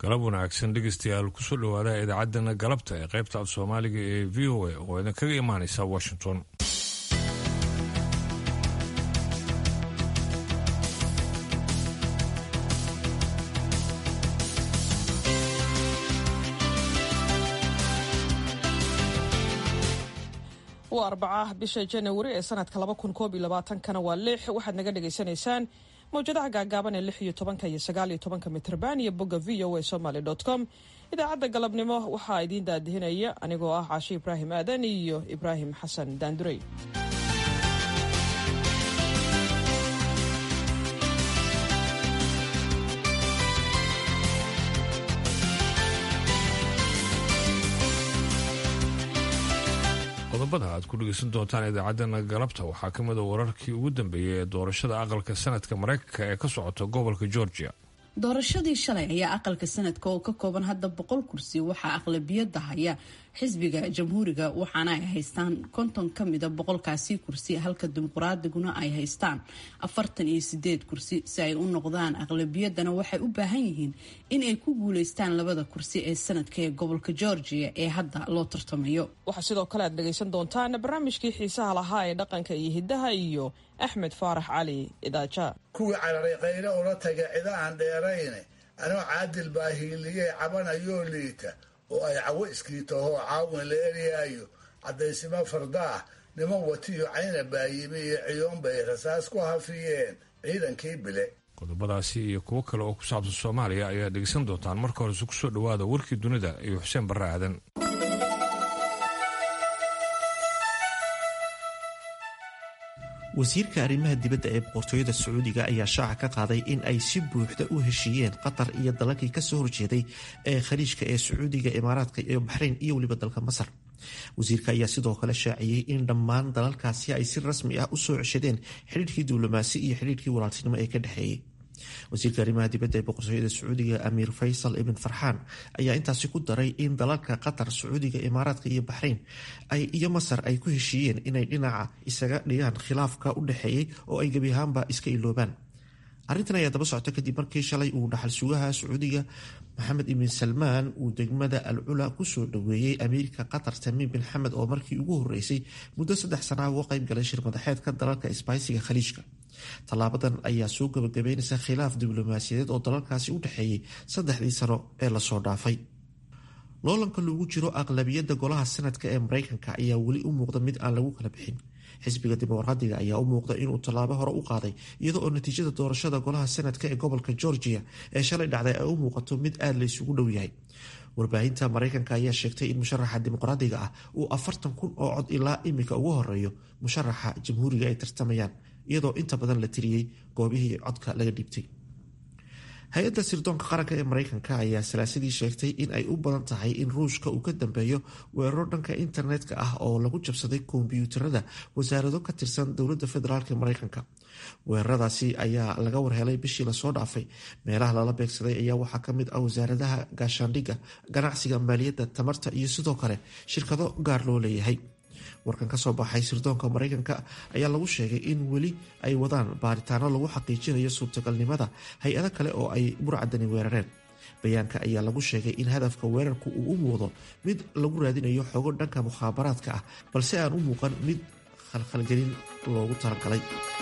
galab wanaagsan dhegeystayaal kusoo dhawaada idaacadana galabta ee qaybta af soomaaliga ee v o a oo idin kaga imaaneysa washington waa arbaca bisha janawari ee sanadka kana waa lix waxaad naga dhagaysanaysaan mawjadaha gaagaaban ee lix iyo tobanka iyo sagaal iyo tobanka mitrban iyo bogga v o a somaly com idaacadda galabnimo waxaa idiin daadihinaya anigoo ah caashi ibraahim aadan iyo ibraahim xasan daandurey qodobada aad ku dhegeysan doontaan idaacadana galabta waxaa ka mid a wararkii ugu dambeeyey ee doorashada aqalka sanadka mareykanka ee ka socota gobolka georgia doorashadii shalay ayaa aqalka sanadka oo ka kooban hadda boqol kursi waxaa aqlabiyada haya xisbiga jamhuuriga waxaana ay haystaan konton ka mida boqolkaasi kursi halka dimuqraadiguna ay haystaan afartan iyo sideed kursi si ay u noqdaan aqlabiyadana waxay u baahan yihiin in ay ku guuleystaan labada kursi ee sanadka ee gobolka georgia ee hadda loo tartamayo waxaa sidoo kale aad dhegaysan doontaan barnaamijkii xiisaha lahaa ee dhaqanka iyo hiddaha iyo axmed faarax cali idaaja kuwii cararay qaylo ula taga cida aan dheerayne anoo caadil baa hiiligee cabanayoo liita oo ay cawo iskiitahoo caawin la eryaayo caddaysimo fardaah niman watiyo cayna baayimi iyo ciyoon bay rasaas ku hafiyeen ciidankii bile qodobadaasi iyo kuwo kale oo ku saabsan soomaaliya ayaa dhegeysan doontaan marka horese kusoo dhawaada warkii dunida iyo xuseen barre aadan wasiirka arrimaha dibadda ee boqortooyada sacuudiga ayaa shaaca ka qaaday in ay si buuxda u heshiiyeen qatar iyo dalalkii kasoo horjeeday ee khaliijka ee sacuudiga imaaraadka iyo baxrayn iyo weliba dalka masar wasiirka ayaa sidoo kale shaaciyey in dhammaan dalalkaasi ay si rasmi ah u soo ceshadeen xidhiirkii diblomaasi iyo xidhiirkii walaaltinimo ee ka dhexeeyey wasiirka arrimaha dibadda ee boqortooyada sacuudiga amiir faysal ibn farxaan ayaa intaasi ku daray in dalalka qatar sacuudiga imaaraadka iyo baxrayn iyo masar ay ku heshiiyeen inay dhinaca isaga dhigaan khilaafka u dhexeeyey oo ay gebi ahaanba iska iloobaan arrintan ayaa daba socota kadib markii shalay uu dhaxal sugaha sacuudiga maxamed ibn salmaan uu degmada al cula kusoo dhaweeyey amiirka qatar tamiim bin xamed oo markii ugu horeysay muddo saddex sanaa uga qayb galay shir madaxeedka dalalka isbaaysiga khaliijka tallaabadan ayaa soo gabagabeynaysa khilaaf diblomaasiyadeed oo dalalkaasi u dhexeeyey saddexdii sano ee lasoo dhaafay loolanka loogu jiro aqlabiyadda golaha sanadka ee mareykanka ayaa weli u muuqda mid aan lagu kala bixin xisbiga dimuqraadiga ayaa u muuqda inuu tallaabo hore u qaaday iyada oo natiijada doorashada golaha sanadka ee gobolka georgia ee shalay dhacday ay u muuqato mid aada la isugu dhow yahay warbaahinta mareykanka ayaa sheegtay in musharaxa dimuqraadiga ah uu afartan kun oo cod ilaa imika ugu horeeyo musharaxa jamhuuriga ay tartamayaan iyadoo inta badan la tiriyey goobihii codka laga dhiibtay hay-adda sirdoonka qaranka ee mareykanka ayaa salaasadii sheegtay in ay u badan tahay in ruushka uu ka dambeeyo weeraro dhanka internetka ah oo lagu jabsaday kombyuutarada wasaarado ka tirsan dowladda federaalk ee mareykanka weeraradaasi ayaa laga warhelay bishii lasoo dhaafay meelaha lala beegsaday ayaa waxaa kamid ah wasaaradaha gaashaandhigga ganacsiga maaliyadda tamarta iyo sidoo kale shirkado gaar loo leeyahay warkan kasoo baxay sirdoonka mareykanka ayaa lagu sheegay in weli ay wadaan baaritaano lagu xaqiijinayo suurtagalnimada hay-ado kale oo ay burcadani weerareen bayaanka ayaa lagu sheegay in hadafka weerarku uu u muuqdo mid lagu raadinayo xogo dhanka mukhaabaraadka ah balse aan u muuqan mid khalkhalgelin loogu talagalay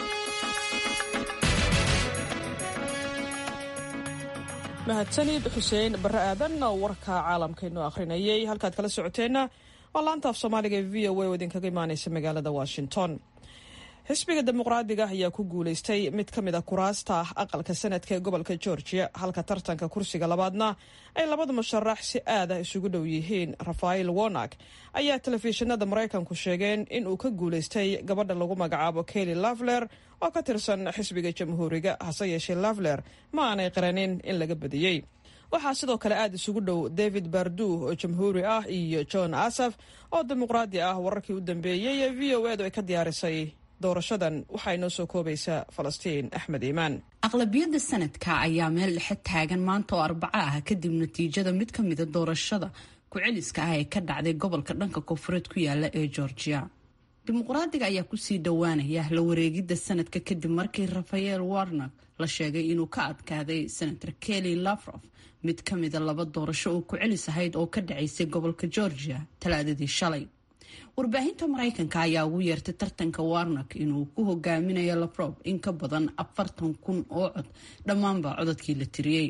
mahadsanid xuseen barre aadan oo warka caalamkaynu akhrinayay halkaad kala socoteenna waa laanta af soomaaliga ee v o a oo idinkaga imaaneysa magaalada washington xisbiga dimuqraadiga ayaa ku guuleystay mid ka mid a kuraasta aqalka sanadka ee gobolka georgia halka tartanka kursiga labaadna ay labada musharax si aada isugu dhow yihiin rafael wonak ayaa telefishinada maraykanku sheegeen in uu ka guuleystay gabadha lagu magacaabo kelly lavler oo ka tirsan xisbiga jamhuuriga hase yeeshee lavler ma aanay qiranin in laga badiyey waxaa sidoo kale aada isugu dhow david bardu oo jamhuuri ah iyo john asaf oo dimuqraadi ah wararkii u dambeeyey ee v o edu ay ka diyaarisay doorashadan waxaa inoo soo koobaysaa falastiin axmed iimaan aqlabiyadda sanadka ayaa meel dhexe taagan maanta oo arbaco ah kadib natiijada mid ka mida doorashada ku-celiska ah ee ka dhacday gobolka dhanka koonfureed ku yaala ee georgia dimuqraadiga ayaa kusii dhowaanaya la wareegidda sanadka kadib markii rafael warnak la sheegay inuu ka adkaaday senator kelly lafrof mid ka mida laba doorasho oo ku celis ahayd oo ka dhacaysay gobolka georgia talaadadii shalay warbaahinta maraykanka ayaa ugu yeertay tartanka warnak inuu ku hogaaminayo lafrof in ka badan afartan kun oo cod dhammaanba codadkii la tiriyey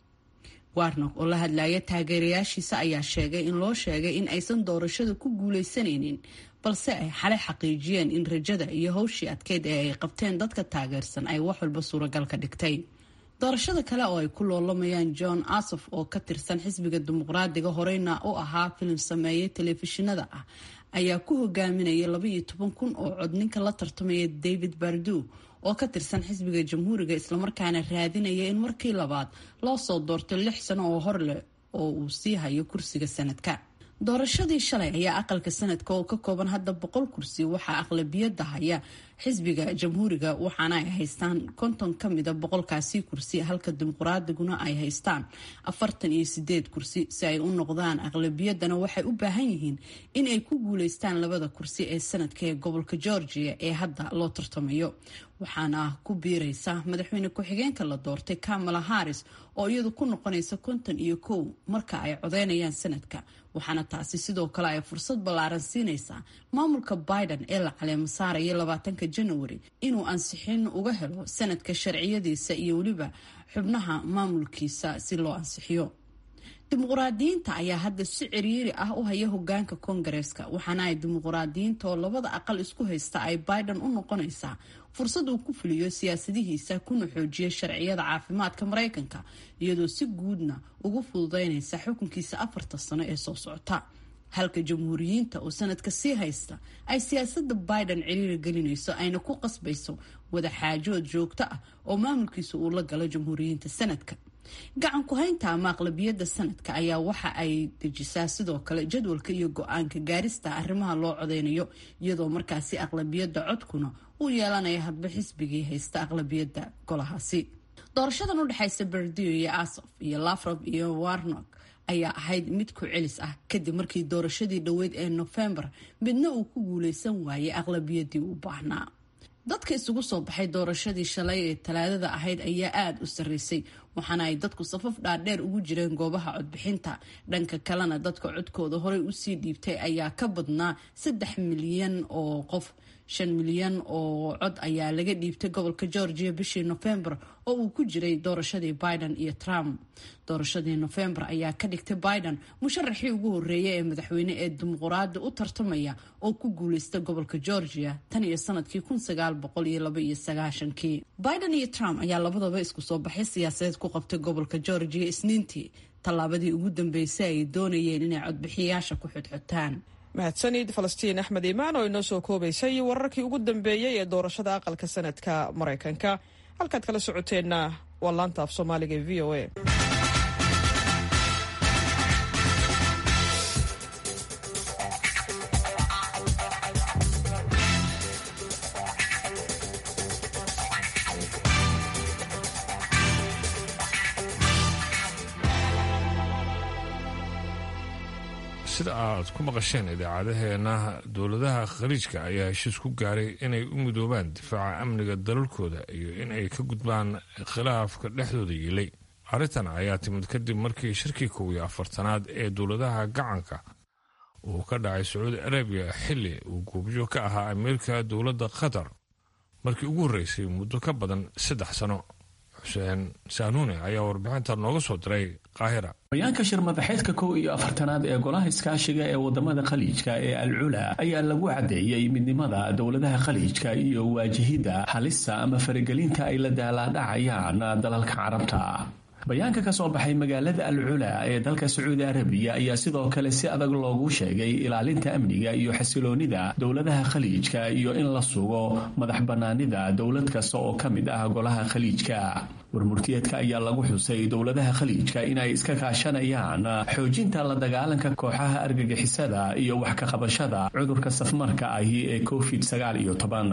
warnak oo la hadlaya taageerayaashiisa ayaa sheegay in loo sheegay in aysan doorashada ku guuleysanaynin balse ay xalay xaqiijiyeen in rajada iyo howshii adkeyd ee ay qabteen dadka taageersan ay wax walba suuragal ka dhigtay doorashada kale oo ay ku loolamayaan john asof oo ka tirsan xisbiga dimuqraadiga horeyna u ahaa filim sameeye telefishinada ah ayaa ku hogaaminaya labaiyo toban kun oo cod ninka la tartamaya david bardu oo ka tirsan xisbiga jamhuuriga islamarkaana raadinaya in markii labaad loo soo doorto lix sano oo hor leh oo uu sii hayo kursiga sanadka doorashadii shalay ayaa aqalka sanadka oo ka kooban hadda boqol kursi waxaa aqlabiyada haya xisbiga jamhuuriga waxaana ay haystaan konton kamida boqolkaasi kursi halka dimuqraadiguna ay haystaan afartan iyo sideed kursi si ay u noqdaan aqlabiyadana waxay u baahan yihiin in ay ku guuleystaan labada kursi ee sanadka ee gobolka georgia ee hadda loo tartamayo waxaana ku biireysa madaxweyne ku-xigeenka la doortay kamala harris oo iyadu ku noqonaysa konton iyo kow marka ay codeynayaan sanadka waxaana taasi sidoo kale ay fursad ballaaran siinaysaa maamulka biden ee la caleemo saaraya labaatanka janawari inuu ansixin uga helo sanadka sharciyadiisa iyo weliba xubnaha maamulkiisa si loo ansixiyo dimuqraadiyiinta ayaa hadda si ciriiri ah u haya hogaanka koongareeska waxaana ay dimuqraadiyiinta oo labada aqal isku haysta ay biden u noqonaysaa fursad uu ku fuliyo siyaasadihiisa kuna xoojiya sharciyada caafimaadka maraykanka iyadoo si guudna ugu fududeynaysa xukunkiisa afarta sano ee soo socota halka jamhuuriyiinta oo sanadka sii haysta ay siyaasada biden ciriiri gelinayso ayna ku qasbayso wadaxaajood joogto ah oo maamulkiisa uu la galo jamhuuriyiinta sanadka gacan ku-haynta ama aqlabiyadda sanadka ayaa waxa ay dejisaa sidoo kale jadwalka iyo go-aanka gaarista arrimaha loo codeynayo iyadoo markaasi aqlabiyadda codkuna uu yeelanaya hadba xisbigii haysta aqlabiyadda golahaasi doorashadan u dhexaysa berdio iyo asof iyo lafrob iyo warnok ayaa ahayd mid ku celis ah kadib markii doorashadii dhoweyd ee nofembar midna uu ku guuleysan waayay aqlabiyadii u baahnaa dadka isugu soo baxay doorashadii shalay ee talaadada ahayd ayaa aada u sarreysay waxaana ay dadku safaf dhaadheer ugu jireen goobaha codbixinta dhanka kalena dadka codkooda horey usii dhiibtay ayaa ka badnaa saddex milyan oo qof shan milyan oo cod ayaa laga dhiibtay gobolka georgia bishii nofembar oo uu ku jiray doorashadii biden iyo trump doorashadii nofembar ayaa ka dhigtay biden musharaxii ugu horeeyay ee madaxweyne ee dimuquraadi u tartamaya oo ku guuleysta gobolka georgia tan iyo sanadkii kii biden iyo trump ayaa labadaba isku soo baxay siyaasadeed ku qabtay gobolka georgia isniintii tallaabadii ugu dambeysay ay doonayeen inay codbixiyayaasha ku xodxotaan mahadsanid falastiin axmed iimaan oo inoo soo koobaysay wararkii ugu dambeeyey ee doorashada aqalka sanadka maraykanka halkaad kala socoteenna waa laanta af soomaaliga ee v o a sida aad ku maqasheen idaacadaheena dowladaha khaliijka ayaa heshiis ku gaaray inay u midoobaan difaaca amniga dalalkooda iyo in ay ka gudbaan khilaafka dhexdooda yiilay arrintan ayaa timid kadib markii shirkii kow iyo afartanaad ee dowladaha gacanka uu ka dhacay sacuudi arabiya xilli uu goobjoog ka ahaa amiirka dowladda qatar markii ugu horreysay muddo ka badan saddex sano xuseen saanuune ayaa warbixinta nooga soo diray qaahira hoyaanka shir madaxeedka kow iyo afartanaad ee golaha iskaashiga ee wadamada khaliijka ee al cula ayaa lagu caddeeyey midnimada dowladaha khaliijka iyo waajihidda halista ama faragelinta ay la daalaadhacayaan dalalka carabta bayaanka ka soo baxay magaalada al cula ee dalka sacuudi arabiya ayaa sidoo kale si adag loogu sheegay ilaalinta amniga iyo xasiloonida dowladaha khaliijka iyo in la sugo madax bannaanida dowlad kasta oo ka mid ah golaha khaliijka warmurtiyeedka ayaa lagu xusay dowladaha khaliijka inay iska kaashanayaan xoojinta la dagaalanka kooxaha argagixisada iyo wax ka qabashada cudurka safmarka ahi ee covid sagaal iyo toban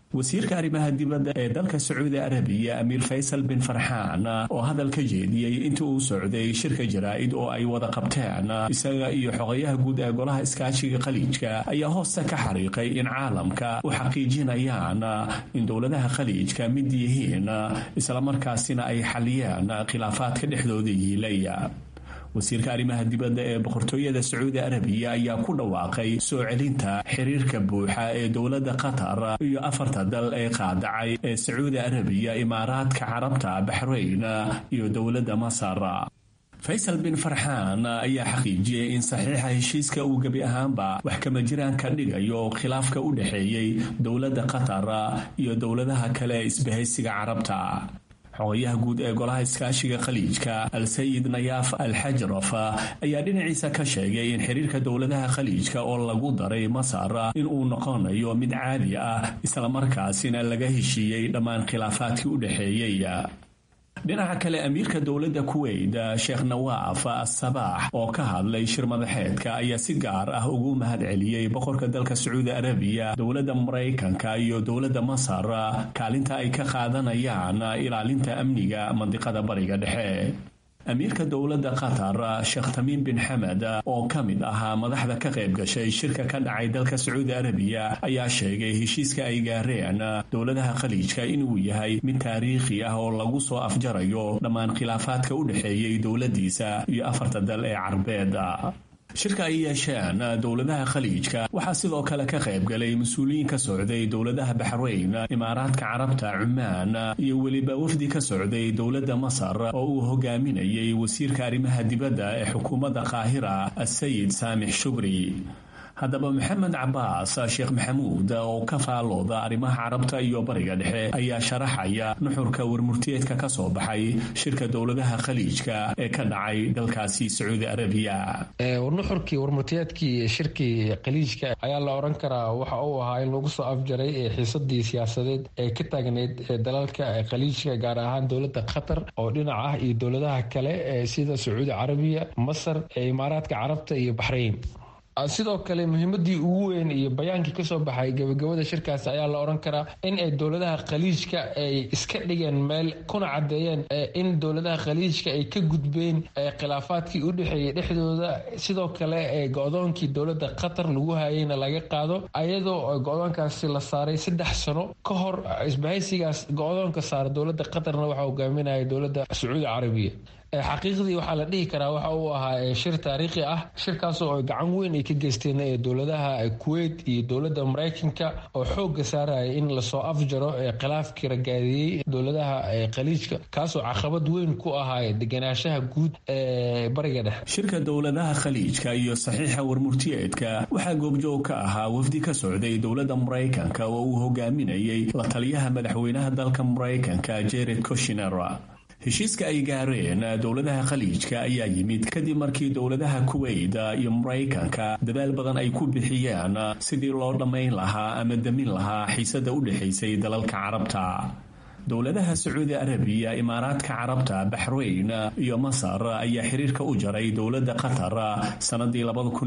wasiirka arrimaha dibadda ee dalka sacuudi arabiya amiir faysal bin farxaan oo hadal ka jeediyey intii uu socday shirka jaraa'id oo ay wada qabteen isaga iyo xogayaha guud ee golaha iskaashiga khaliijka ayaa hoosta ka xariiqay in caalamka u xaqiijinayaan in dowladaha khaliijka mid yihiin islamarkaasina ay xaliyeen khilaafaadka dhexdooda yiilaya wasiirka arrimaha dibadda ee boqortooyada sacuudi arabiya ayaa ku dhawaaqay soo celinta xiriirka buuxa ee dowladda qatar iyo afarta dal ee qaadacay ee sacuudi arabiya imaaraadka carabta baxrayn iyo dowladda masar faysal bin farxaan ayaa xaqiijiyey in saxiixa heshiiska uu gebi ahaanba wax kama jiraan ka dhigayo khilaafka u dhexeeyey dowladda qatar iyo dowladaha kale ee isbahaysiga carabta xogayaha guud ee golaha iskaashiga khaliijka al-sayid nayaaf al-xajraf ayaa dhinaciisa ka sheegay in xiriirka dowladaha khaliijka oo lagu daray masar in uu noqonayo mid caadi ah islamarkaasina laga heshiiyey dhammaan khilaafaadkii u dhexeeyey dhinaca kale amiirka dowladda kuweyt sheekh nawaaf asabaax oo ka hadlay shir madaxeedka ayaa si gaar ah ugu mahad celiyey boqorka dalka sacuudi arabiya dowladda maraykanka iyo dowladda masar kaalinta ay ka qaadanayaan ilaalinta amniga mandiqada bariga dhexe amiirka dowladda qatar sheekh tamiim bin xamed oo ka mid ahaa madaxda ka qayb gashay shirka ka dhacay dalka sacuudi arabiya ayaa sheegay heshiiska ay gaareen dowladaha khaliijka inuu yahay mid taariikhi ah oo lagu soo afjarayo dhammaan khilaafaadka u dhexeeyey dowladdiisa iyo afarta dal ee carbeed shirka ay yeesheen dowladaha khaliijka waxaa sidoo kale ka qayb galay mas-uuliyiin ka socday dowladaha baxrayn imaaraadka carabta cumaan iyo weliba wafdi ka socday dowladda masar oo uu hogaaminayay wasiirka arrimaha dibadda ee xukuumadda qaahira asayid saamix shubri haddaba maxamed cabaas sheekh maxamuud oo ka faalooda arrimaha carabta iyo bariga dhexe ayaa sharaxaya nuxurka warmurtiyeedka ka soo baxay shirka dowladaha khaliijka ee ka dhacay dalkaasi sacuudi arabiya nuxurkii warmurtiyeedkii shirkii khaliijka ayaa la oran karaa waxa uu ahaa in lagu soo afjaray xiisadii siyaasadeed ee ka taagneyd dalalka khaliijka gaar ahaan dowladda qatar oo dhinac ah iyo dowladaha kale sida sacuudi carabiya masar imaaraadka carabta iyo baxrayn sidoo kale muhiimadii ugu weyn iyo bayaankii kasoo baxay gabagabada shirkaasi ayaa la oran karaa in ay dowladaha khaliijka ay iska dhigeen meel kuna cadeeyeen in dowladaha khaliijka ay ka gudbeen khilaafaadkii u dhexeeyay dhexdooda sidoo kale go-doonkii dowlada qatar lagu hayeyna laga qaado ayadoo go-doonkaasi la saaray saddex sano ka hor isbahaysigaas go-doonka saara dowlada qatarna waxaa hogaaminaya dowlada sacuudi carabiya xaqiiqdii waxaa la dhihi karaa waxa uu ahaa shir taariikhi ah shirkaasoo ay gacan weyn ay ka geysteen dowladaha kuweyt iyo dowladda maraykanka oo xooga saaraya in lasoo afjaro khilaafkii ragaadiyey dowladaha khaliijka kaasoo caqabad weyn ku ahaa deganaanshaha guud ee bariga dhexe shirka dowladaha khaliijka iyo saxiixa warmurtiyeedka waxaa goobjoog ka ahaa wafdi ka socday dowladda maraykanka oo uu hogaaminayay la taliyaha madaxweynaha dalka maraykanka jared koshiner heshiiska ay gaareen dowladaha khaliijka ayaa yimid kadib markii dowladaha kuweyt iyo maraykanka dadaal badan ay ku bixiyeen sidii loo dhammayn lahaa ama damin lahaa xiisada u dhexaysay dalalka carabta dowladaha sacuudi arabiya imaaraadka carabta baxrayn iyo masar ayaa xiriirka u jaray dowladda qatar sannadii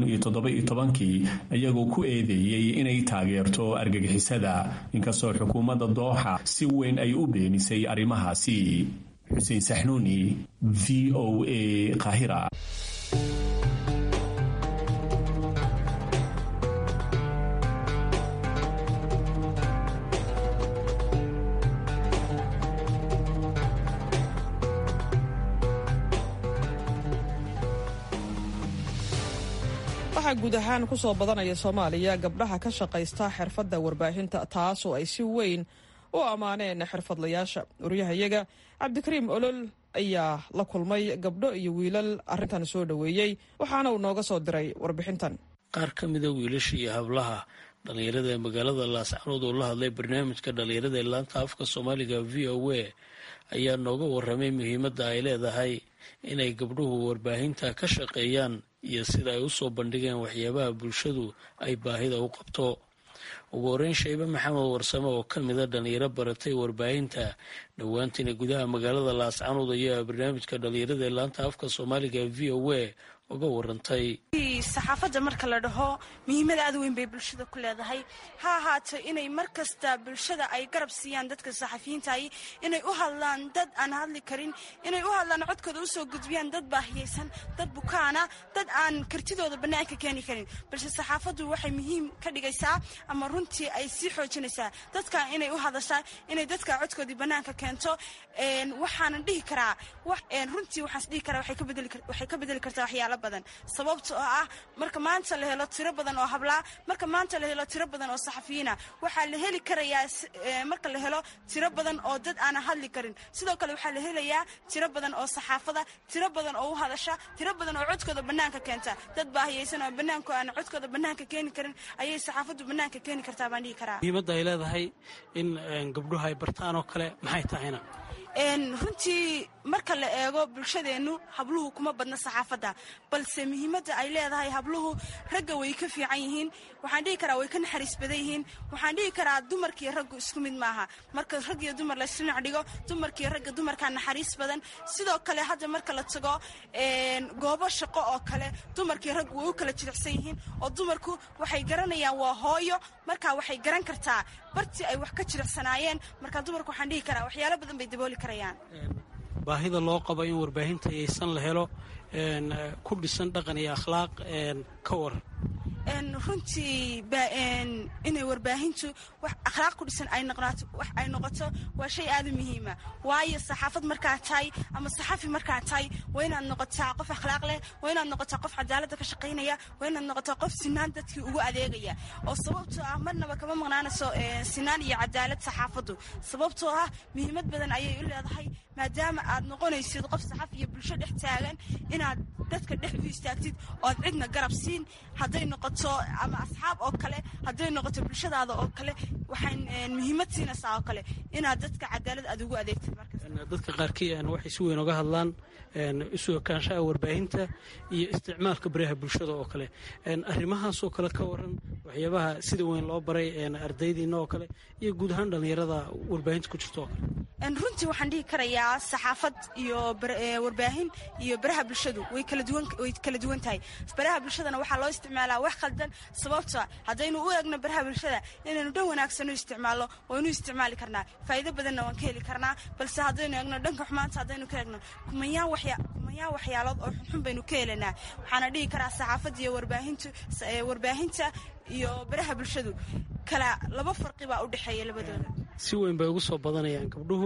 kii iyagoo ku eedeeyey inay taageerto argagixisada inkastoo xukuumadda dooxa si weyn ay u beenisay arrimahaasi xuseen saxnuuni v o a qahira waxaa guud ahaan ku soo badanaya soomaaliya gabdhaha ka shaqaysta xirfadda warbaahinta taas oo ay si weyn u ammaaneen xirfadlayaasha waryahayaga cabdikariim olol ayaa la kulmay gabdho iyo wiilal arrintan soo dhoweeyey waxaana uu nooga soo diray warbixintan qaar ka mida wiilasha iyo hablaha dhallinyarada ee magaalada laascanood oo la hadlay barnaamijka dhallinyarada ee laanta afka soomaaliga v o a ayaa nooga waramay muhiimadda ay leedahay inay gabdhuhu warbaahinta ka shaqeeyaan iyo sida ay usoo bandhigeen waxyaabaha bulshadu ay baahida u qabto ugu horeyn shaybe maxamed warsame oo ka mida dhalinyaro baratay warbaahinta dhowaantiina gudaha magaalada laascanood ayaa barnaamijka dhalinyarada ee laanta afka soomaaliga v o a uga warantay saxaafadda marka la dhaho muhiimad aad weyn bay bulshada ku leedahay ha ahaato inay mar kasta bulshada ay garab siiyaan dadka saxafiyiintahi inay u hadlaan dad aan hadli karin inay u hadlaan codkooda usoo gudbiyaan dad baahiyeysan dad bukaana dad aan kartidooda bannaanka keeni karin balse saxaafaddu waxay muhiim ka dhigaysaa ama runtii ay sii xoojinaysaa dadka inay u hadashaa inay dadka codkoodii bannaanka keento waxaanan dhihi karaa runtii waxaas dhihi karaa waxay ka bedeli kartaa waxyaalo badan sababta oo ah marka maanta la helo tiro badan oo hablaa marka maanta la helo tiro badan oo saxafiyiina waxaa la heli karayaa marka la helo tiro badan oo dad aanan hadli karin sidoo kale waxaa la helayaa tiro badan oo saxaafada tiro badan oo u hadasha tiro badan oo codkooda bannaanka keenta dad baahiyeysan oo bannaanku aan codkooda bannaanka keeni karin ayay saxaafaddu bannaanka keeni kartaa baan dhihi karaa muhiimadda ay leedahay in gabdhuhu ay bartaan oo kale maxay tahayna runtii marka la eego bulshadeennu habluhu kuma badna saxaafadda balse muhiimadda ay leedahay habluhu ragga way ka fiican yihiin waxaan dhihi karaa way ka naxariis badan yihiin waxaan dhihi karaa dumarkiiyo raggu isku mid maaha marka rag iyo dumar laysdhinac dhigo dumarkiiyo ragga dumarkaa naxariis badan sidoo kale hadda marka la tago goobo shaqo oo kale dumarkiiyo raggu way u kala jilicsan yihiin oo dumarku waxay garanayaan waa hooyo markaa waxay garan kartaa bartii ay wax ka jilicsanaayeen markaa dumarku waxaan dhihi karaa waxyaalo badan bay dabooli karayaan baahida loo qabo in warbaahinta yaysan la helo ku dhisan dhaqan iyo akhlaaq ka waran runtii inay warbaahintu wax akhlaaq ku dhisan ay noqoto wax ay noqoto waa shay aad u muhiima waayo saxaafad markaa tahay ama saxafi markaa tahay waa inaad noqotaa qof akhlaaq leh waa inaad noqotaa qof cadaaladda ka shaqaynaya waa inaad noqotaa qof sinaan dadkii ugu adeegaya oo sababtoo ah marnaba kama maqnaanayso sinaan iyo cadaalad saxaafaddu sababtoo ah muhiimad badan ayay u leedahay maadaama aad noqonaysid qof saxaf iyo bulsho dhex taagan inaad dadka dhex u istaagtid ood cidna garab siin hadday noqoto ama asxaab oo kale hadday noqoto bulshadaada oo kale waxay muhiimad siinaysaa oo kale inaad dadka cadaalad aad ugu adeegtid dadka qaarkii waxay si weyn oga hadlaan isu ekaanshaha warbaahinta iyo isticmaalka baraha bulshada oo kale arrimahaasoo kale ka waran waxyaabaha sida weyn loo baray ardaydiina oo kale iyo guud ahaan dhallinyarada warbaahinta ku jirta oo kale runtii waxaan dhihi karayaa saxaafad iyo warbaahin iyo baraha bulshadu way kala duwan tahay baraha bulshadana waxaa loo isticmaalaa wax khaldan sababta haddaynu u eegno baraha bulshada inaynu dhan wanaagsan u isticmaalno waynu isticmaali karnaa faa'iido badanna waan ka heli karnaa balse haddaynu eegno dhanka xumaanta haddaynu ka eegno kumayaan waxyaalood oo xunxun baynu ka helanaa waxaana dhihi karaa saxaafadda iyo warbaahintu warbaahinta iyo baraha bulshadu kala laba farqi baa u dhexeeya labadooda si weyn bay ugu soo badanayaan gabdhuhu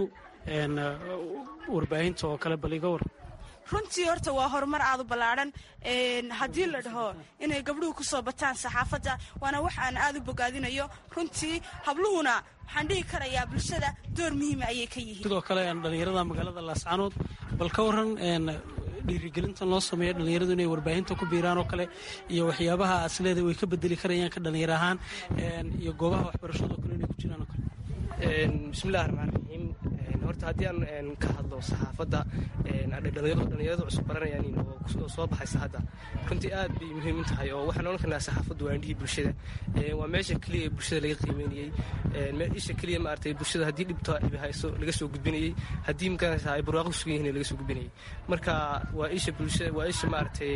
warbaahinta oo kale bal iga war runtii horta waa horumar aad u ballaadhan haddii la dhaho inay gabdhuhu ku soo bataan saxaafadda waana wax aan aad u bogaadinayo runtii habluhuna waxaan dhihi karayaa bulshada door muhiima ayay ka yihiin sidoo kale dhallinyarada magaalada laascanood bal ka waran dhiirigelintan loo sameeya dhallinyaradu inay warbaahinta ku biiraan oo kale iyo waxyaabaha asleeda way ka bedeli karayaan ka dhallinyar ahaan iyo goobaha waxbarashado kale inay ku jiraan oo kale bismillahi raxmaan raxiim horta haddii aan ka hadlo saxaafadda dhallinyaradu cusub baranayaan oo soo baxaysa hadda runtii aad bay muhiim u tahay oo waxaan ohan karnaa saxaafaddu waa indhihii bulshada waa meesha keliya bulshada laga qiimeynayey isha keliya maaragtay bulshada haddii dhibto dhibi hayso laga soo gudbinayey haddii makanaysa ay barwaaqo sugan yihiin laga soo gudbinayey marka waa isha bulshada waa isha maaragtay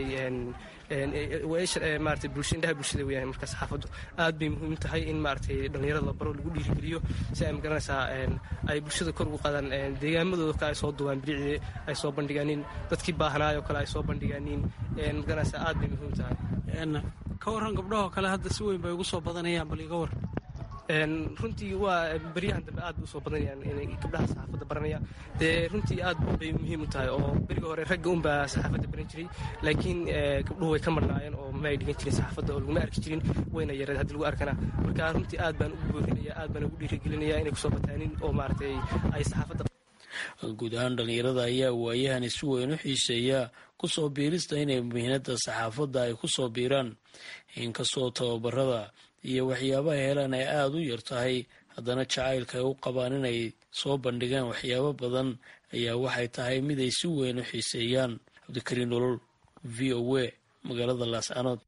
waa isha maaragtay bulsha indhaha bulshada weeyaan marka saxaafaddu aad bay muhiim tahay in maaragtay dhallinyarada la baro lagu dhiirigeliyo si ay magaranaysaa ay bulshada kor ugu qaadaan deegaamadooda kale ay soo duwaan bilicdii ay soo bandhigaanin dadkii baahnaayoo kale ay soo bandhigaanin magaranaysaa aad bay muhiim tahay ka warran gabdhahoo kale hadda si weyn bay ugu soo badanayaan bal iga war runtii waa beryahan dambe aad bay usoo badanayaan inay gabdhaha saxaafadda baranaya dee runtii aad bay muhiim u tahay oo beriga hore ragga unbaa saxaafadda baran jiray laakiin gabdhuhu way ka marnaayeen oo ma ay dhigan jirin saxaafadda oo laguma arki jirin wayna yareed haddii lagu arkana marka runtii aad baan ugu boorinaya aad baan ugu dhiirigelinaya inay kusoo bataanin oo maaragtay ay saxaafadda guud ahaan dhallinyarada ayaa waayahani si weyn u xiiseeya kusoo biirista inay muhiinada saxaafadda ay kusoo biiraan inkastoo tababarada iyo waxyaabaha helaan ay aada u yar tahay haddana jacaylka ay u qabaan inay soo bandhigaan waxyaabo badan ayaa waxay tahay mid ay si weyn u xiiseeyaan cabdikariin nolol v o a magaalada laascanood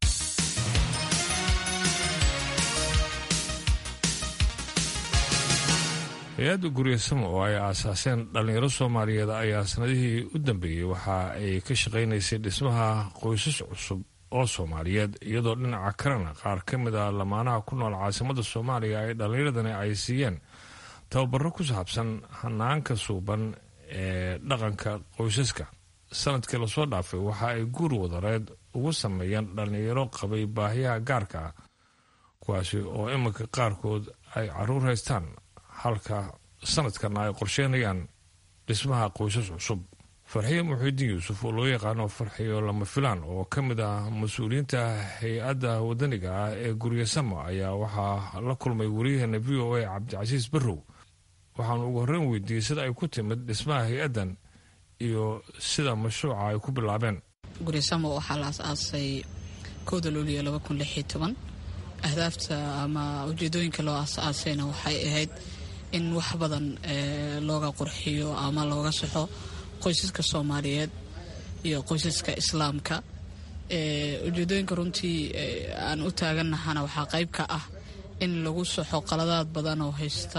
hay-adda guryasamo oo ay aasaaseen dhallinyaro soomaaliyeed ayaa sanadihii u dambeeyey waxa ay ka shaqaynaysay dhismaha qoysas cusub oo soomaaliyeed iyadoo dhinaca kalena qaar ka mid a lamaanaha ku nool caasimada soomaaliya ay dhallinyaradani ay siiyeen tababaro ku saabsan hanaanka suuban ee dhaqanka qoysaska sanadkii lasoo dhaafay waxa ay guur wadareed ugu sameeyeen dhallinyaro qabay baahiyaha gaarka ah kuwaasi oo iminka qaarkood ay caruur haystaan halka sanadkana ay qorsheynayaan dhismaha qoysas cusub farxiyo muxiidiin yuusuf oo loo yaqaano farxiyo lama filaan oo ka mid ah mas-uuliyiinta hay-adda wadaniga ah ee guryasamo ayaa waxaa la kulmay wariyaheena v o a cabdicasiis barrow waxaanu ugu horreyn weydiiyey sida ay ku timid dhismaha hay-addan iyo sida mashruuca ay ku bilaabeen guryasamo waxaa la as-aasay kowda luuliyo laba kun lix iyo toban ahdaafta ama ujeedooyinka loo as-aasayna waxay ahayd in wax badan looga qurxiyo ama looga saxo qoysaska soomaaliyeed iyo qoysaska islaamka ujeedooyinka runtii aan u taagannahana waxaa qayb ka ah in lagu saxo qaladaad badan oo haysta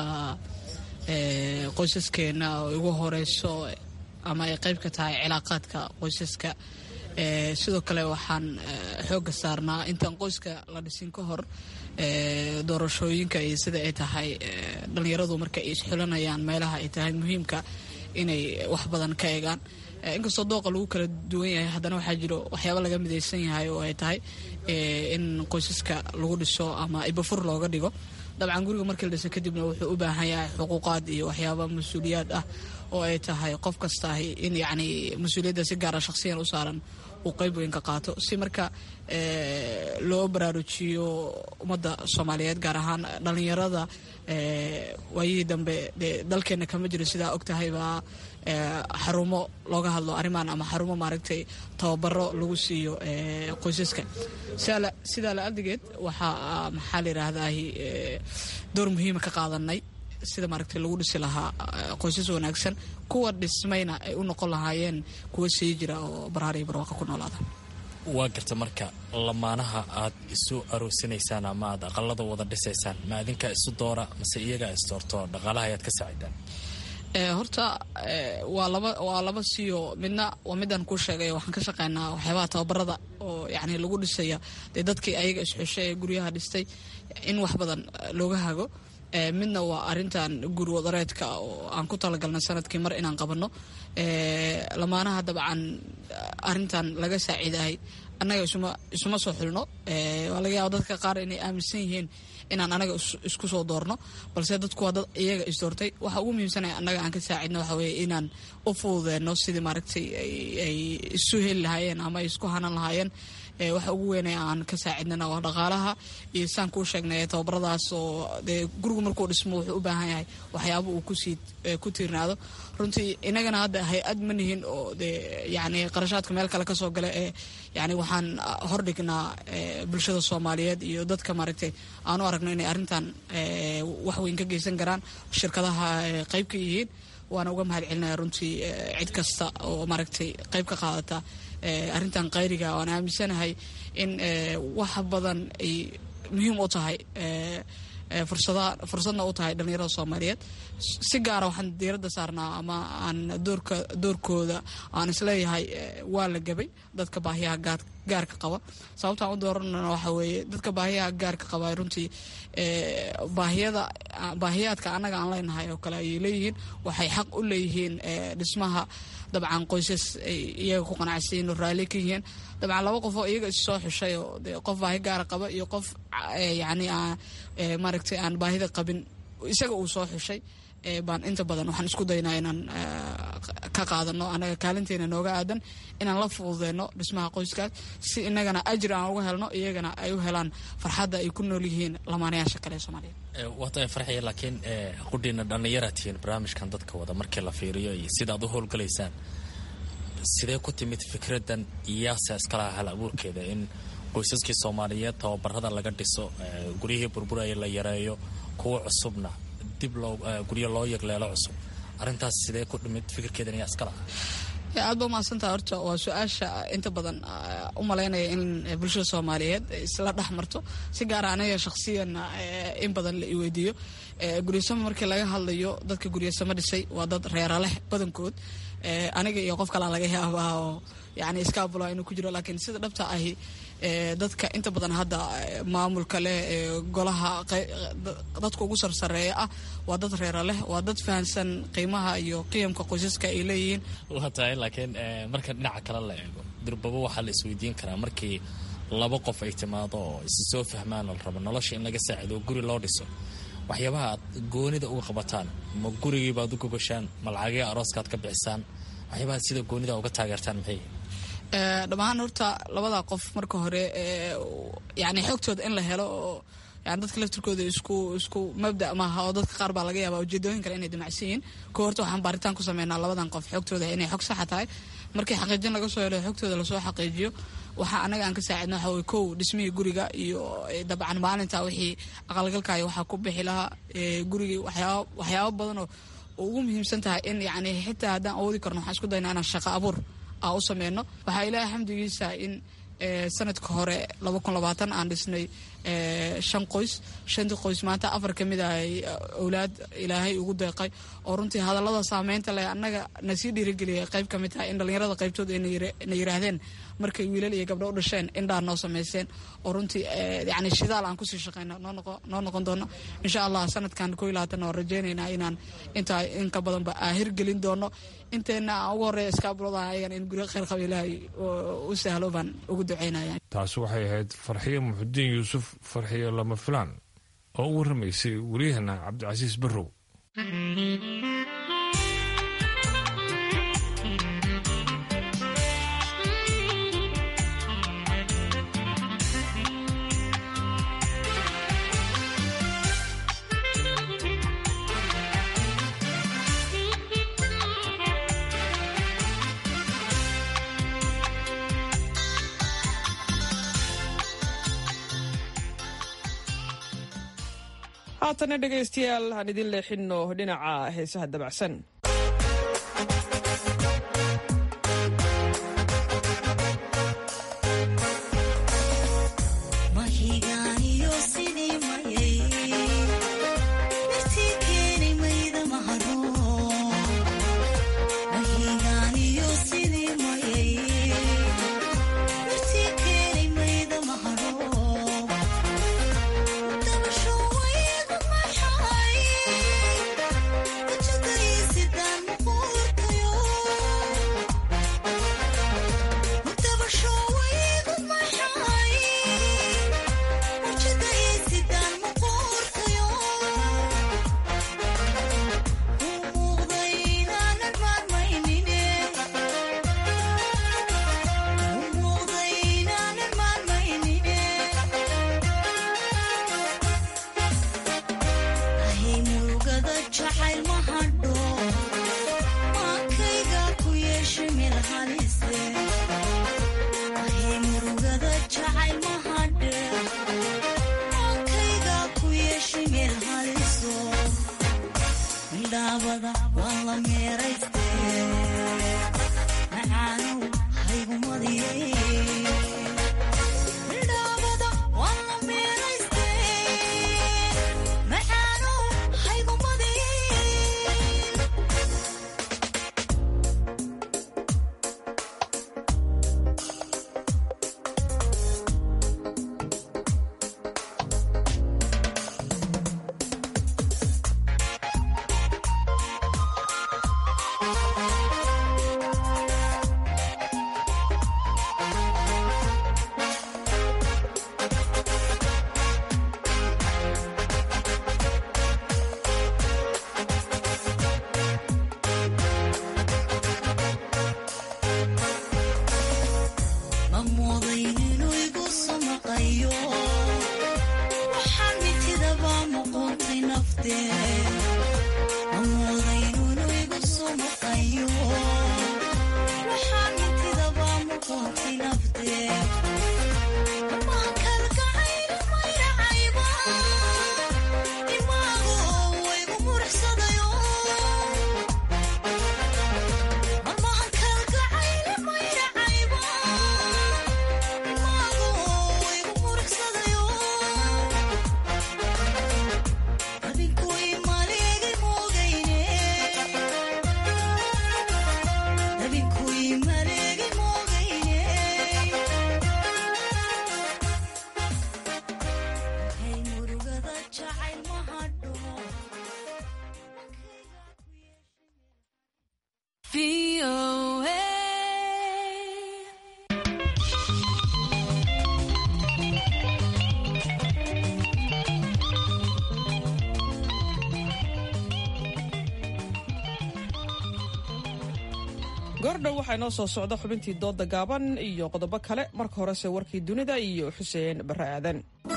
qoysaskeena oo ugu horeyso ama ay qayb ka tahay cilaaqaadka qoysaska sidoo kale waxaan xooga saarnaa intaan qoyska la dhisin ka hor doorashooyinka iyo sida ay tahay dhallinyaradu marka ay isxulanayaan meelaha ay tahay muhiimka inay wax badan ka eegaan inkastoo dooqa lagu kala duwan yahay haddana waxaa jiro waxyaaba laga midaysan yahay oo ay tahay in qoysaska lagu dhiso ama ibafur looga dhigo dabcan guriga markii la dhiso kadibna wuxuu u baahan yahay xuquuqaad iyo waxyaaba mas-uuliyaad ah oo ay tahay qof kastaahi in yacni mas-uuliyadda si gaara shakhsiyan u saaran uu qayb weyn ka qaato si marka loo baraarujiyo ummadda soomaaliyeed gaar ahaan dhallinyarada waayihii dambe dee dalkeenna kama jiro sidaa og tahaybaa xarumo looga hadlo arrimaan ama xarumo maaragtay tababaro lagu siiyo qoysaska sidaa la adigeed waxaa maxaa la yidhaahdahi door muhiima ka qaadanay sida maaragtay lagu dhisi lahaa qoysas wanaagsan kuwa dhismayna ay u noqon lahaayeen kuwa sii jira oo baraar iyo barwaaqa ku noolaada waa garta marka lamaanaha aad isu aroosinaysaan ama aad aqalada wada dhisaysaan ma adinkaa isu doora mase iyagaa isdoorto dhaqaalaha ayaad ka saacidaan horta waa laba waa laba siyo midna waa midaan kuu sheegay waxaan ka shaqeynaa waxyaabaha tababarada oo yacni lagu dhisaya dee dadkii ayaga isxushay ee guryaha dhistay in wax badan looga hago midna waa arintan guri wadareedka oo aan ku talagalnay sanadkii mar inaan qabanno lamaanaha dabcan arintan laga saaciidahay annaga isuma soo xulno waa laga yaaba dadka qaar inay aaminsan yihiin inaan anaga isku soo doorno balse dadku waa dad iyaga isdoortay waxa ugu muhiimsanaya annaga aan ka saacidno waxa weye inaan u fududeenno sidii maaragtay ay isu heli lahaayeen ama ay isku hanan lahaayeen waxa ugu weynay aan ka saacidnana waa dhaqaalaha iyo saan kuu sheegnay tababaradaas oo dee gurigu markuu dhismo wuxuu u baahan yahay waxyaaba uu kusii ku tiirnaado runtii inagana hadda hay-ad ma nihin oo dee yacni qarashaadka meel kale kasoo gala ee yacni waxaan hordhignaa bulshada soomaaliyeed iyo dadka maaragtay aan u aragno inay arrintan wax weyn ka geysan karaan shirkadaha qayb ka yihiin waana uga mahad celinaya runtii cid kasta oo maaragtay qayb ka qaadata arrintan qayriga waan aaminsanahay in wax badan ay muhiim u tahay fursadna u tahay dhallinyarada soomaaliyeed si gaara waxaan diiradda saarnaa ama aan doorka doorkooda aan isleeyahay waa la gabay dadka baahiyaha gaarka qaba sababtaan u dooranana waxa weeye dadka baahiyaha gaarka qaba runtii baahiyada baahiyaadka annaga aan leenahay oo kale ayay leeyihiin waxay xaq u leeyihiin dhismaha dabcan qoysas ay iyaga ku qanacsiin oo raalli ka yihiin dabcan laba qof oo iyaga is soo xushay oo de qof baahi gaara qaba iyo qof yacni maaragtay aan baahida qabin isaga uu soo xushay baan inta badan waxaan isku daynaa inaan ka qaadano anaga kaalinteena nooga aadan inaan la fududeyno dhismaha qoyskaas si inagana ajir aan uga helno iyagana ay u helaan farxadda ay ku nool yihiin lamaanayaasha kale ee soomaaliyeed waata farxiya laakiin qudhiina dhallinyara tihiin barnaamijkan dadka wada markii la fiiriyo iyo sidaad u howlgalaysaan sidee ku timid fikraddan iyaasa iskalaha hal abuurkeeda in qoysaskii soomaaliyeed tababarada laga dhiso guryihii burburaya la yareeyo kuwa cusubna dib guryo loo yegleelo cusub arintaas sidee ku dhimid fikirkeedan iyaa iskala aad ba umahadsantaha horta waa su-aasha inta badan u malaynaya in bulshada soomaaliyeed isla dhex marto si gaara aniga shakhsiyan in badan la iweydiiyo guryasamo markii laga hadlayo dadka guryasamo dhisay waa dad reera leh badankood aniga iyo qof kalaa laga yaabaa oo yani iskaabula inuu ku jiro laakiin sida dhabta ahi dadka inta badan hadda maamulka leh golaha dadka ugu sarsareeya ah waa dad reera leh waa dad fahansan qiimaha iyo qiyamka qoysaska ay leeyihiin waa tahay laakiin marka dhinaca kale la eego durbabo waxaa la isweydiin karaa markii laba qof ay timaado oo is soo fahmaan la rabo nolosha in laga saacido oo guri loo dhiso waxyaabaha aad goonida uga qabataan ma gurigiibaad u gogashaan ma lacagii arooskaad ka bixisaan waxyaabaha sida goonida uga taageertaan maxay dhammaan horta labada qof marka hore yani xoogtooda in la helo oo yani dadka laftirkooda isku isku mabda maaha oo dadka qaar baa laga yaaba ujeedooyin kale inay damacsan yihiin ko horta waxaan baaritaan ku sameynaa labadan qof xoogtooda inay xog saxa tahay markii xaqiijin laga soo helo xoogtooda lasoo xaqiijiyo waxaa anaga aan ka saacidno waxa way kow dhismihii guriga iyo dabcan maalinta wixii aqalgalkaayo waxaa ku bixi lahaa gurigii waxyaaba waxyaabo badan oo ugu muhiimsan tahay in yani xitaa haddaan awoodi karno waxaan isku daynaa inaan shaqo abuur u sameyno waxaa ilaahay xamdigiisa in sanadka hore aan dhisnay shan qoys shantii qoys maanta afar ka mid ah owlaad ilaahay ugu deeqay oo runtii hadallada saameynta leh annaga na sii dhiirigeliyay qayb ka mid tahay in dhallinyarada qaybtooda na yiraahdeen markay wiilal iyo gabdho u dhasheen indhaa noo samayseen oo runtii yani shidaal aan kusii shaqeyno noo noqon doono insha allah sanadkan ko iyo labaatan waan rajeynaynaa inaan intaa in ka badanba aan hirgelin doono inteena aan ugu horreeya iskaabulada ayagan in guryo khayr qaba ilaahay u sahlo baan ugu duceynaya taasi waxay ahayd farxiyo muxudiin yuusuf farxiyo lama filaan oo u warramaysay wariyahana cabdicasiis barrow haatana dhegaystayaal aan idin leexinno dhinaca heesaha dabacsan goordhow waxaa inoo soo socda xubintii dooda gaaban iyo qodobo kale marka horese warkii dunida iyo xuseen barre aadan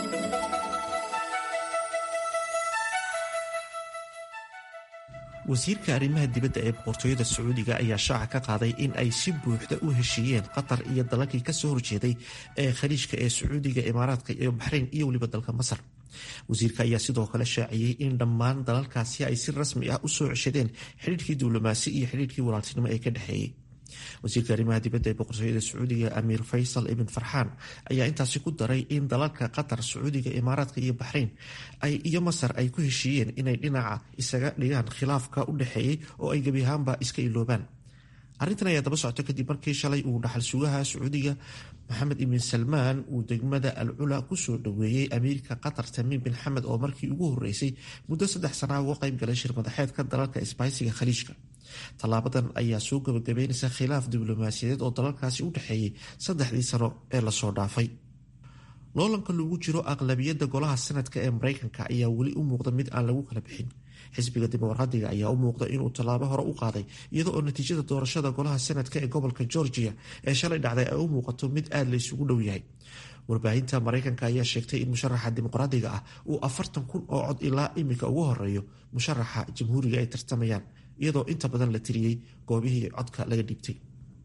wasiirka arrimaha dibadda ee boqortooyada sacuudiga ayaa shaaca ka qaaday in ay si buuxda u heshiiyeen qatar iyo dalalkii kasoo horjeeday ee khaliijka ee sacuudiga imaaraadka iyo baxrayn iyo weliba dalka masar wasiirka ayaa sidoo kale shaaciyey in dhammaan dalalkaasi ay si rasmi ah u soo ceshadeen xidhiirkii diblomaasi iyo xidhiirkii walaaltinimo ee ka dhexeeyey wasiirka arrimaha dibadda ee boqortooyada sacuudiga amiir faysal ibn farxaan ayaa intaasi ku daray in dalalka qatar sacuudiga imaaraadka iyo baxrayn iyo masar ay ku heshiiyeen inay dhinaca isaga dhigaan khilaafka u dhexeeyey oo ay gebi ahaanba iska iloobaan arrintan ayaa daba socota kadib markii shalay uu dhaxal sugaha sacuudiga maxamed ibn salmaan uu degmada al cula kusoo dhoweeyey amiirka qatar tamiim bin xamed oo markii ugu horeysay muddo saddex sanaa uga qayb galay shir madaxeedka dalalka isbaaysiga khaliijka tallaabadan ayaa soo gabagabeynaysa khilaaf diblomaasiyadeed oo dalalkaasi u dhexeeyey saddexdii sano ee lasoo dhaafay loolanka lagu jiro aqlabiyadda golaha sanadka ee mareykanka ayaa weli u muuqda mid aan lagu kala bixin xisbiga dimuqraadiga ayaa u muuqda inuu tallaabo hore u qaaday iyada oo natiijada doorashada golaha sanadka ee gobolka georgia ee shalay dhacday ay u muuqato mid aada la isugu dhow yahay warbaahinta mareykanka ayaa sheegtay in musharaxa dimuqraadiga ah uu afartan kun oo cod ilaa imika ugu horeeyo musharaxa jamhuuriga ay tartamayaan iyadoo inta badan la tiriyey goobihii codka laga dhiibtay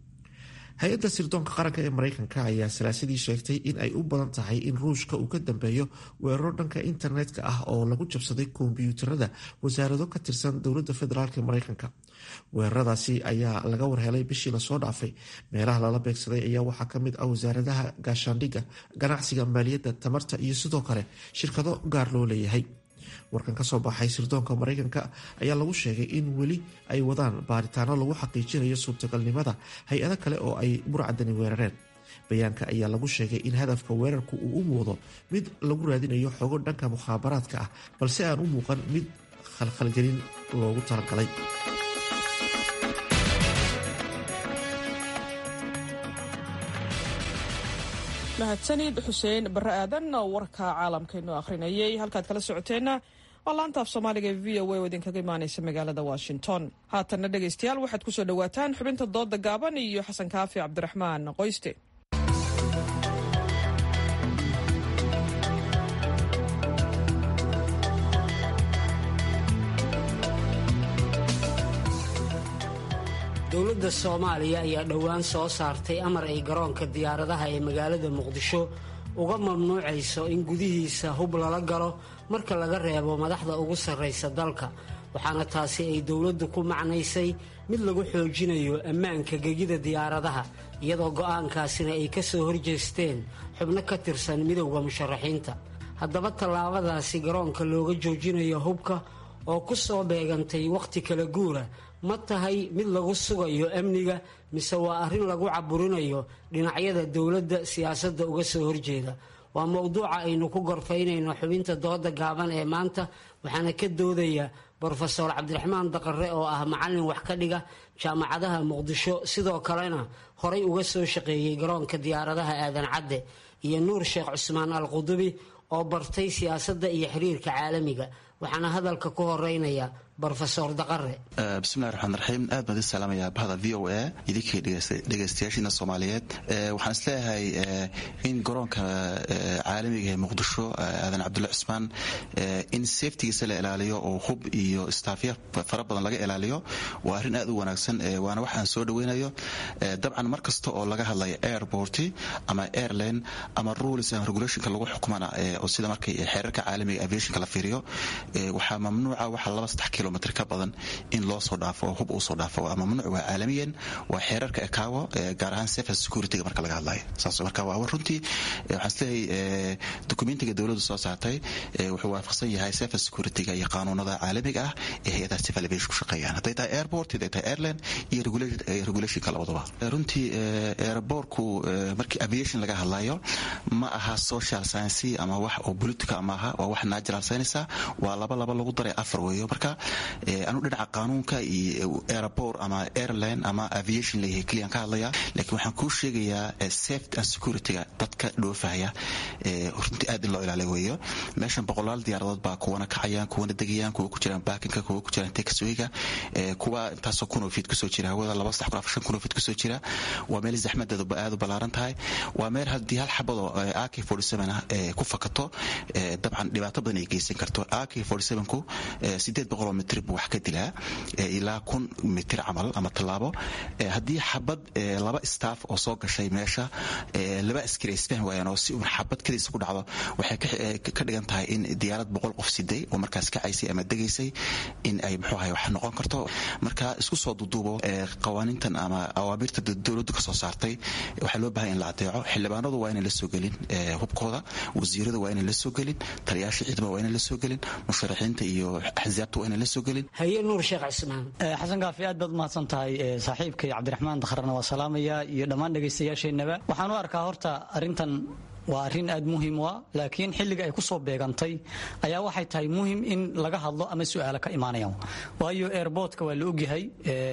hay-adda sirdoonka qaranka ee mareykanka ayaa salaasadii sheegtay in ay u badan tahay in ruushka uu ka dambeeyo weeraro dhanka internetka ah oo lagu jabsaday kombyuutarada wasaarado ka tirsan dowladda federaalk ee mareykanka weeraradaasi ayaa laga warhelay bishii lasoo dhaafay meelaha lala beegsaday ayaa waxaa kamid ah wasaaradaha gaashaandhigga ganacsiga maaliyadda tamarta iyo sidoo kale shirkado gaar loo leeyahay warkan kasoo baxay sirdoonka mareykanka ayaa lagu sheegay in weli ay wadaan baaritaano lagu xaqiijinayo suurtagalnimada hay-ado kale oo ay burcadani weerareen bayaanka ayaa lagu sheegay in hadafka weerarku uu u muuqdo mid lagu raadinayo xogo dhanka mukhaabaraadka ah balse aan u muuqan mid khalkhalgelin loogu talagalay mahadsanid xuseen barre aadan warka caalamkaynu akhrinayay halkaad kala socoteenna waa laanta af soomaaliga ee v o a oo idinkaga imaanaysa magaalada washington haatanna dhegaystayaal waxaad kusoo dhowaataan xubinta dooda gaaban iyo xasan kaafi cabdiraxmaan qoyste dowladda soomaaliya ayaa dhowaan soo saartay amar ay garoonka diyaaradaha ee magaalada muqdisho uga mamnuucayso in gudihiisa hub lala galo marka laga reebo madaxda ugu sarraysa dalka waxaana taasi ay dowladdu ku macnaysay mid lagu xoojinayo ammaanka gegida diyaaradaha iyadoo go'aankaasina ay ka soo horjeesteen xubno ka tirsan midowda musharaxiinta haddaba tallaabadaasi garoonka looga joojinayo hubka oo ku soo beegantay wakhti kala guura ma tahay mid lagu sugayo amniga mise waa arrin lagu caburinayo dhinacyada dowladda siyaasadda uga soo horjeeda waa mowduuca aynu ku gorfaynayno xubinta dooda gaaban ee maanta waxaana ka doodaya brofeor cabdiraxmaan daqare oo ah macallin wax ka dhiga jaamacadaha muqdisho sidoo kalena horay uga soo shaqeeyey garoonka diyaaradaha aadan cadde iyo nuur sheekh cusmaan al qudubi oo bartay siyaasadda iyo xiriirka caalamiga waxaana hadalka ku horeynaya brofesor daqare bismillahi raxmaan raxiim aad baan idin salaamayaa bahda v o a idinkii dhegaystayaashiina soomaaliyeed waxaan isleeyahay in garoonka caalamiga ee muqdisho aadan cabdulle cusmaan in safetigiisa la ilaaliyo oo hub iyo staafya fara badan laga ilaaliyo waa arrin aad u wanaagsan waana wax aan soo dhaweynayo dabcan mar kasta oo laga hadlayo airport ama airline ama rules and regulationka lagu xukumana oo sida markay xeerarka caalamiga aviationka la fiiriyo waxaa mamnuuca waxa laba saddex kilomitr ka badan in loo soo dhaafo oo hub uu soo dhaafo waa mamnuuc waa caalamiyan waa xeerarka ekaawo gaar ahaan safe securityga marka laga hadlayo saas marka waa runtii waxaan isleeyahay dokumentiga dowladdu soo saartay wuxuu waafaqsan yahay safe securityga iyo qaanuunada caalamiga ah ee hay-adaha civil aviation ku shaqeeyaan hadday tahay airport hadday tahay airline iyo regulationka labadaba runtii airportku markii aviation laga hadlayo ma aha social science ama wax oo politica ama aha waa wax natural science waa laba laba lagu daray afar weeyo marka anu dhinaca qaanuunka iyo airport ama airline ama aviation leeyahay keliyan ka hadlaya laakiin waxaan kuu sheegayaa safety and securityga dadka dhoofahaya runtii aad in loo ilaaliy weeyo meeshan boqolaal diyaaradood baa kuwana kacayaan kuwana degayaan kuwa ku jiraan baakinka kuwa ku jiraan taxwayga kuwa intaasoo kunoo fiid kusoo jira hawada laba saddex kun afar shan kunoo fiid kusoo jira waa meel zaxmadeedu aad u ballaaran tahay waa meel haddii hal xabadoo ak forty seven ah ku fakato dabcan dhibaato badan ay geysan karto ak forty sevenku sideed boqoloo mitir buu wax ka dilaa ilaa kun mitir camal ama tallaabo haddii xabad laba staff oo soo gashay meesha laba askari ay isfahmi waayaan oo si uun xabad kadiisa ku dhacdo waxay ka dhigan tahay in diyaarad boqol qof siday oo markaas kacaysay ama degaysay in ay muxuu ahay wax noqon karto marka isku soo duduubo qawaaniintan ama awaamirta dowladdu ka soo saartay waxaa loo bahay in la adeeco xildhibaanadu waa inay la soo gelin hubkooda wasiiradu waa inay la soo gelin taliyaasha ciidamada waa inay la soo gelin musharaxiinta iyo axsaabta waa inay la soo gelin haye nuur sheekh cismaan xasan kaafi aad baad umahadsan tahay saaxiibkay cabdiraxmaan dakharna waa salaamaya iyo dhammaan dhegaystayaasheenaba waxaan u arkaa horta arrintan waa arrin aad muhiim u ah laakiin xilliga ay ku soo beegantay ayaa waxay tahay muhim in laga hadlo ama su'aalo ka imaanayaan waayo airboortka waa la ogyahay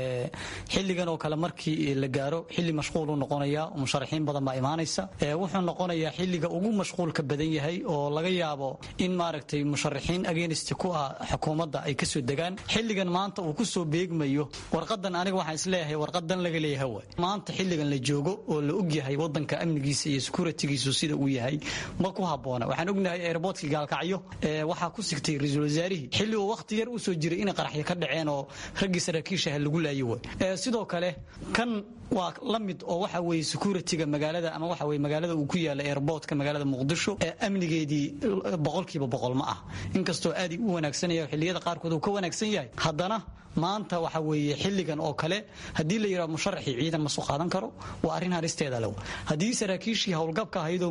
xilligan oo kale markii la gaaro xilli mashquul u noqonaya musharaxiin badan baa imaanaysa wuxuu noqonayaa xilliga ugu mashquulka badan yahay oo laga yaabo in maaragtay musharaxiin agenist ku ah xukuumadda ay kasoo degaan xilligan maanta uu kusoo beegmayo warqadan aniga waxaan isleeyahay warqadan laga leeyahay waay maanta xilligan la joogo oo la ogyahay wadanka amnigiisa iyo securitygiisu sida uu yahay ma ku haboona waxaan ognahay airboortkii gaalkacyo waxaa ku sigtay ra-iisul wasaarihii xilli uu wakhti yar usoo jiray inay qaraxyo ka dhaceen oo raggii saraakiishaha lagu laayo way sidoo kale kan waa la mid oo waxa weeye securityga magaalada ama waxa weye magaalada uu ku yaala airboortka magaalada muqdisho ee amnigeedii boqolkiiba boqol ma ah inkastoo aad u wanaagsanaya xilliyada qaarkood uu ka wanaagsan yahay haddana maanta waxa weeye xilligan oo kale haddii la yidhaha musharaxii ciidan ma soo qaadan karo waa arrin haristeeda lew haddii saraakiishii howlgabka ahaydoo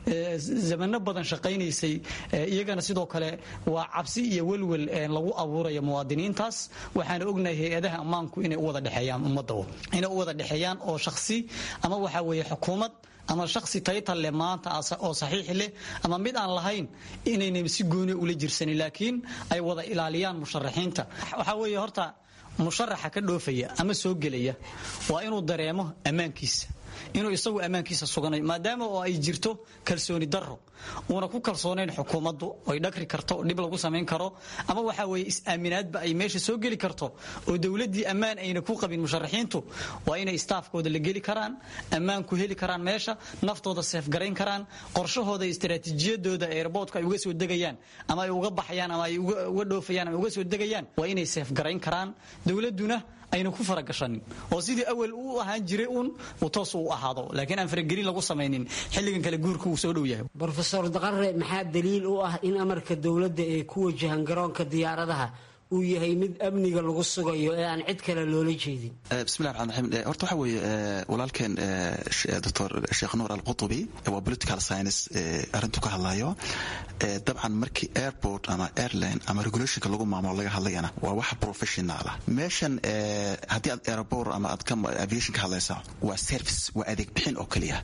zamano badan shaqaynaysay iyagana sidoo kale waa cabsi iyo welwel lagu abuuraya muwaadiniintaas waxaana ognahay hay-adaha ammaanku inay u wada dhexeeyaan ummadda inay u wada dhexeeyaan oo shakhsi ama waxa weeye xukuumad ama shaksi taytal leh maanta oo saxiix leh ama mid aan lahayn inayna si gooni ula jirsanin laakiin ay wada ilaaliyaan musharaxiinta waxaa weeye horta musharaxa ka dhoofaya ama soo gelaya waa inuu dareemo ammaankiisa inuu isagu ammaankiisa suganay maadaama oo ay jirto kalsooni darro uuna ku kalsoonayn xukuumaddu ay dhagri karto dhib lagu samayn karo ama waxa weeye is-aaminaadba ay meesha soo geli karto oo dowladdii ammaan ayna ku qabin musharaxiintu waa inay istaafkooda la geli karaan ammaan ku heli karaan meesha naftooda seefgarayn karaan qorshahooda istaraatiijiyadooda airboortka ay uga soo degayaan ama ay uga baxayaan ama ay uga dhoofayaan ama uga soo degayaan waa inay seefgarayn karaan dowladduna ayna ku faragashanin oo sidii awal u ahaan jiray uun uu toos u ahaado laakiin aan faragelin lagu samaynin xilligan kale guurka uu soo dhow yahay brofesor daqare maxaa daliil u ah in amarka dowladda ee ku wajahan garoonka diyaaradaha uu yahay mid amniga lagu sugayo ee aan cid kale loola jeedin bismillahi raxmaan raxiim horta waxa weeye walaalkeen doctor sheekh nuur alqutubi waa political science arrintu ka hadlayo dabcan markii airport ama airline ama regulationka lagu maamulo laga hadlayana waa wax professional ah meeshan haddii aad airport ama aad ka aviation ka hadlaysa waa service waa adeeg bixin oo keliya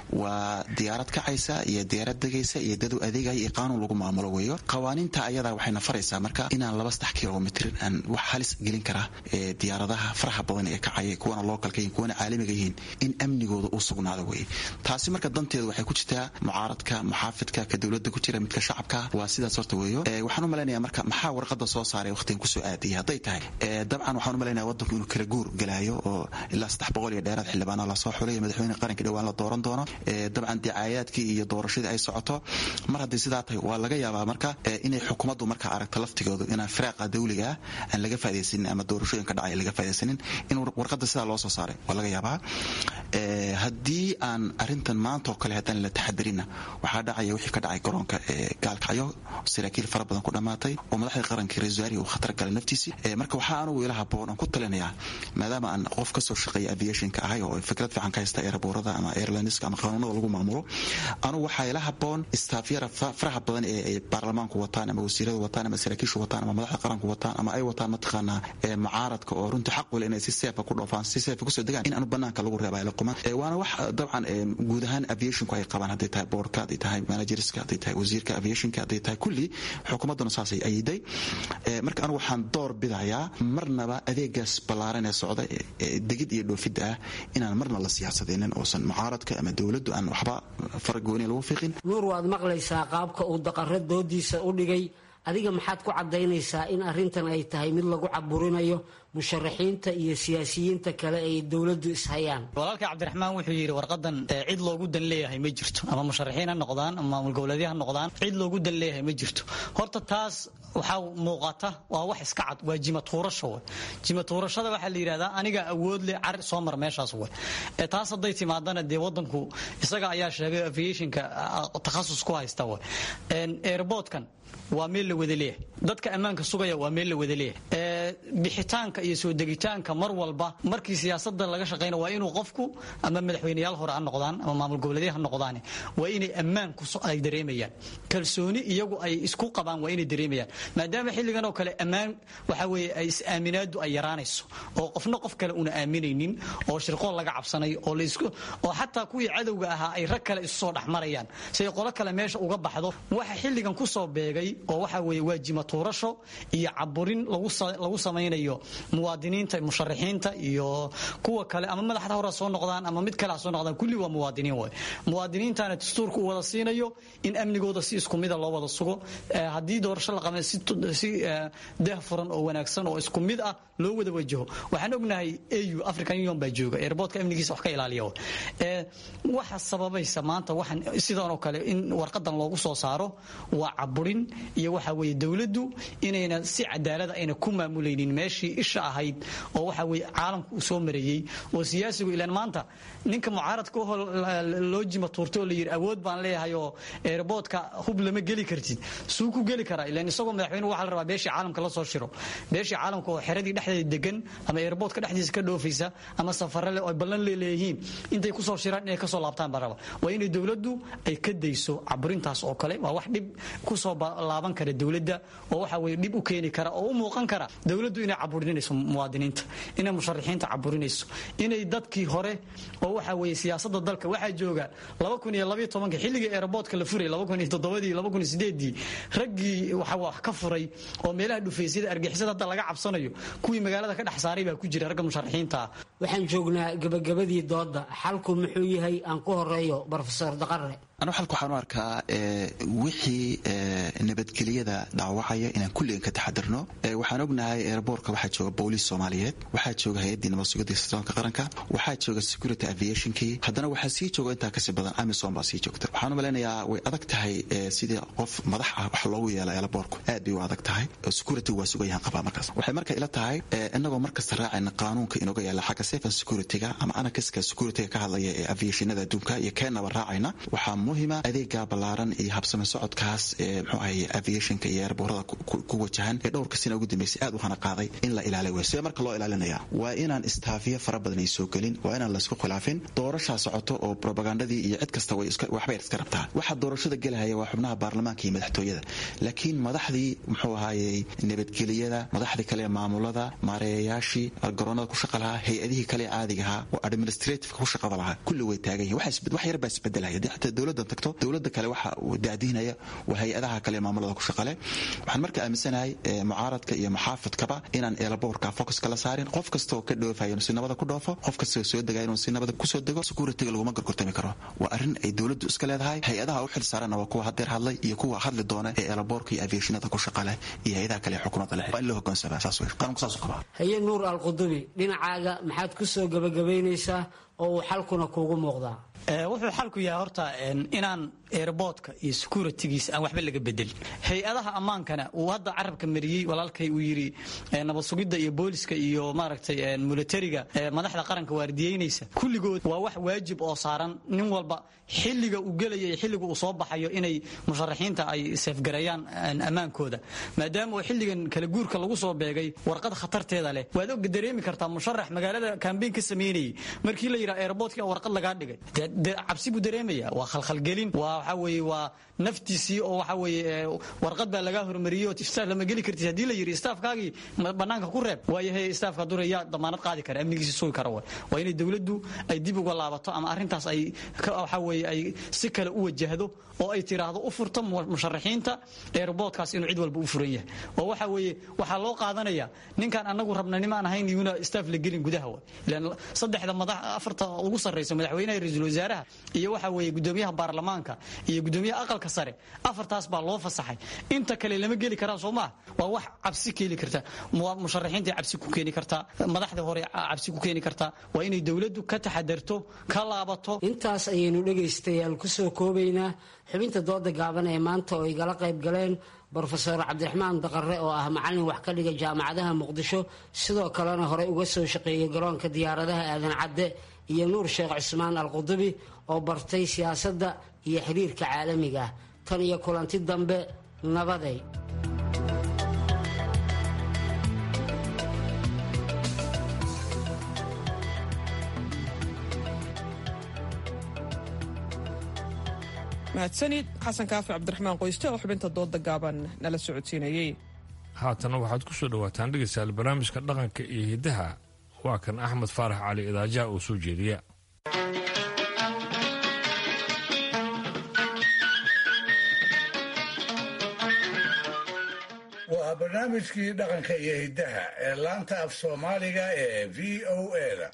waa diyaarad kacaysa iyo diyaarad degaysa iyo dadu adeegaya iyo qaanuun lagu maamulo weeyo qawaaniinta ayadaa waxayna faraysaa marka inaan laba saddex kilomitr aan wax halis gelin kara diyaaradaha faraha badan ee kacaya kuwana localka yihin kuwana caalamiga yihiin in amnigooda uu sugnaado weye taasi marka danteedu waxay ku jirtaa mucaaradka muxaafidka ka dowladda ku jira midka shacabka waa sidaas horta weeyo waxaan u malaynaya marka maxaa warqada soo saaray waqtigan kusoo aadiyay hadday tahay dabcan waxaan u malaynaya wadanku inuu kala guur galaayo oo ilaa saddex boqol iyo dheeraad xildhibaana lasoo xulay madaxweyne qaranka dhowaan la dooran doono dabcan dicaayaadkii iyo doorashadii ay socoto mar haddii sidaa tahay waa laga yaabaa marka inay xukuumaddu marka aragto laftigoodu inaan firaaqa dawliga ah aan laga faa'idaysanin ama doorashooyinka dhacay laga faa'idaysanin in warqada sidaa loo soo saaray waa laga yaabaa haddii aan arrintan maanta oo kale haddaan la taxadarinna waxaa dhacaya wixii ka dhacay garoonka gaalkacyo saraakiil fara badan ku dhammaatay oo madaxda qaranka ra-isul wasaarihi uu khatar galay naftiisii marka waxaa anugu ila haboon aan ku talinayaa maadaama aan qof kasoo shaqeeya aviationka ahay oo fikrad fiican ka haysta airboorada ama airlineska ama qanuunada lagu maamulo anugu waxaa ila haboon istaafyara faraha badan ee ay baarlamaanku wataan ama wasiirada wataan ama saraakiishu wataan ama madaxda qaranku wataan ama ay wataan mataqaanaa mucaaradka oo runtii xaq wale inay si seefa ku dhoofaan si seefa kusoo degaan in aanu banaanka lagu reeba luquma waana wax dabcan guud ahaan aviationku ay qabaan hadday tahay boardka hadday tahay managerska hadday tahay wasiirka aviationka hadday tahay kulli xukuumadduna saasay ayiday marka anigu waxaan door bidayaa marnaba adeegaas ballaaran ee socda degid iyo dhoofidda ah inaan marna la siyaasadeenin oosan mucaaradka ama dowladdu aan waxba faragooni lagu fiiqin nuur waad maqlaysaa qaabka uu daqaro doodiisa u dhigay adiga maxaad ku caddaynaysaa in arrintan ay tahay mid lagu caburinayo musharaxiinta iyo siyaasiyiinta kale ay dowladdu ishayaan walaalka cabdiraxmaan wuxuu yidhi warqadan cid loogu dan leeyahay ma jirto ama musharaxiin ha noqdaan ama maamul goboleedya ha noqdaan cid loogu dan leeyahay ma jirto horta taas waxaa muuqata waa wax iska cad waa jimatuurasho we jimatuurashada waxaa la yidhahdaa aniga awood leh car soo mar meeshaas we taas hadday timaadana dee wadanku isaga ayaa sheegay aviationka takhasus ku haysta we airportkan waa meel la wada leeyahay dadka ammaanka sugaya waa meel la wada leeyahay bixitaanka iyo soo degitaanka mar walba markii siyaasada laga shaqayna waa inuu qofku ama madaxweyneyaal hore ha noqdaan ama maamul goboleedya ha noqdaan waa inay ammaan ay dareemayaan kalsooni iyagu ay isku qabaan waa inay dareemayaan maadaama xilligan oo kale ammaan waxa weeye ay is-aaminaadu ay yaraanayso oo qofna qof kale una aaminaynin oo shirqool laga cabsanayo oo laisku oo xataa kuwii cadowga ahaa ay rag kale isu soo dhexmarayaan si ay qolo kale meesha uga baxdo waxa xilligan kusoo beegay oo waxa weeye waa jimatuurasho iyo caburin lagu samaynayo muwaadiniinta musharaxiinta iyo kuwa kale ama madaxda hore soo noqdaan ama mid kale ha soo noqdaan kulli waa muwaadiniin way muwaadiniintana dastuurka u wada siinayo in amnigooda si isku mida loo wada sugo haddii doorasho la qabay si deeh furan oo wanaagsan oo isku mid ah loo wada wajaho waxaan ognahay au african union baa jooga airportka amnigiisa wax ka ilaaliya waxa sababaysa maanta waxaan sidan oo kale in warqadan loogu soo saaro waa caburin iyo waxa weeye dowladdu inayna si cadaalada ayna ku maamulaynin meeshii isha ahayd oo waxa weeye caalamku uu soo mareeyey oo siyaasigu ilaan maanta ninka mucaaradka oo loo jima tuurtay oo la yidhi awood baan leeyahay oo airportka hub lama geli kartid suu ku geli karaa ilaan isagoo madaxweyne waxa la rabaa beeshii caalamka la soo shiro beeshii caalamka oo xeradii dhexdeeda degan ama airportka dhexdiisa ka dhoofaysa ama safare leh oo ballan leeleeyihiin intay kusoo shiraan inay kasoo laabtaan baa raba waa inay dowladdu ay ka dayso caburintaas oo kale waa wax dhib kusoo laaban kara dowladda oo waxa weye dhib u keeni kara oo u muuqan kara dowladdu inay caburinayso muwaadiniinta inay musharaxiinta caburinayso inay dadkii hore oo waxa weye siyaasada dalka waxaa jooga xilligii airportka la furay dii raggii waxa wax ka furay oo meelaha dhufaysyada argixisada hadda laga cabsanayo kuwii magaalada ka dhex saaray baa ku jira ragga musharaxiinta ah waxaan joognaa gabagabadii dooda xalku muxuu yahay aan ku horeeyo brofesor daqare anu xalka waxaan u arkaa wixii nabadgelyada dhaawacaya inaan kulligan ka taxadirno waxaan ognahay airbortka waxaa jooga booliis soomaaliyeed waxaa jooga hay-addii nabad sugidda sirdoonka qaranka waxaa jooga security aviationkii haddana waxaa sii jooga intaa kasii badan amison baa sii joogta waxaan u malaynayaa way adag tahay sidii qof madax ah wax loogu yeela airbortku aad bay u adag tahay security waa sugayahan qabaa markaas waxay marka ila tahay inagoo markasta raacayna qaanuunka inooga yaala xagga safe and securityga ama anakaska securityga ka hadlaya ee aviationada adduunka iyo keenaba raacayna waxaa muhima adeega ballaaran iyo habsame socodkaas ee mxuu ahay aviationka iyo airboorada ku wajahan ee dhowrka sina ugu dambeysay aad u hana qaaday in la ilaaliy way sidee marka loo ilaalinaya waa inaan istaafiyo fara badan ay soo gelin waa inaan laysku khilaafin doorashaa socoto oo probagandadii iyo cid kasta waxbay iska rabtaa waxaa doorashada gelahaya waa xubnaha baarlamaanka iyo madaxtooyada laakiin madaxdii muxuu ahaayey nabadgeliyada madaxdii kale maamulada maareeyayaashii garoonada ku shaqa lahaa hay-adihii kale caadigahaa oo administrativeka ku shaqada lahaa kulli way taagan yihin wax yar baa isbedelaya dee xataa dowladdan tagto dowladda kale waxa uu daadiinaya waa hay-adaha kale maamulada ku shaqale waxaan marka aaminsanahay mucaaradka iyo maxaafidkaba inaan eelaboorka focuska la saarin qof kasta oo ka dhoofayo inuu si nabada ku dhoofo qof kasta oo soo degaya inuu si nabada kusoo dego securityga laguma gorgortami karo waa arrin ay dowladdu iska leedahay hay-adaha u xil saaranna waa kuwa hadeer hadlay iyo kuwa hadli doona ee eelaboorka iyo aviationada ku shaqale iyo hay-adaha kale ee xukuumadda leh waa in loo hogaansamaa saas wey qaranku saas u qabaa haye nuur alqudubi dhinacaaga maxaad ku soo gabagabaynaysaa oo uu xalkuna kuugu muuqdaa wuxuu xalku yahay horta inaan airboodka iyo securitygiisa aan waxba laga bedelin hay-adaha ammaankana uu hadda carabka mariyey walaalkay uu yidhi nabad sugidda iyo booliska iyo maaragtay militariga madaxda qaranka waardiyeynaysa kulligood waa wax waajib oo saaran nin walba xilliga uu gelaya iyo xilliga uu soo baxayo inay musharaxiinta ay seefgareeyaan ammaankooda maadaama oo xilligan kala guurka lagu soo beegay warqad khatarteeda leh waad og dareemi kartaa musharax magaalada kambeyn ka sameynayay markii la yidhaha airboodka warqad lagaa dhigay cabsi buu dareemaya waa khalkhalgelin waa waxa weeye waa naftiisii oo waxa weeye warqad baa lagaa hormariyey oo staff lama geli kartis haddii la yidhi staafkaagii bannaanka ku reeb waayahay staafka dure yaa damaanad qaadi kara amnigiisi sugi kara way waa inay dowladdu ay dib uga laabato ama arrintaas ay waxa weeye ay si kale u wajahdo oo ay tiraahdo u furto musharaxiinta eerboodkaas inuu cid walba u furan yahay oo waxa weeye waxaa loo qaadanaya ninkaan anagu rabna nimaan ahayn iyuna staff la gelin gudaha way ilaan saddexda madax afarta ugu sarreysa madaxweynaha ra-iisul wasaaraha iyo waxa weeye gudoomiyaha baarlamaanka iyo gudoomiyaha aqalka sare afartaas baa loo fasaxay inta kale lama geli karaa soo maa waa wax cabsi keeni karta musharaxiinta cabsi ku keeni kartaa madaxda hore cabsi ku keeni kartaa waa inay dowladdu ka taxadarto ka laabato intaas ayaynu dhegaystayaal kusoo koobaynaa xubinta dooda gaaban ee maanta oo igala qayb galeen brofeor cabdiraxmaan daqare oo ah macallin wax ka dhiga jaamacadaha muqdisho sidoo kalena horey uga soo shaqeeyay garoonka diyaaradaha aadan cadde iyo nuur sheekh cusmaan alqudubi oo bartay siyaasadda iyo xiriirka caalamiga ah tan iyo kulanti dambe nabaday mahadsanid xasan kaafi cabdiraxmaan qoyste oo xubinta dooda gaaban nala socodsiinayey haatana waxaad ku soo dhowaataan dhegaystayaal barnaamijka dhaqanka iyo hiddaha waa kan axmed faarax cali idaajaha oo soo jeediya waa barnaamijkii dhaqanka iyo hiddaha ee laanta af soomaaliga ee v o eda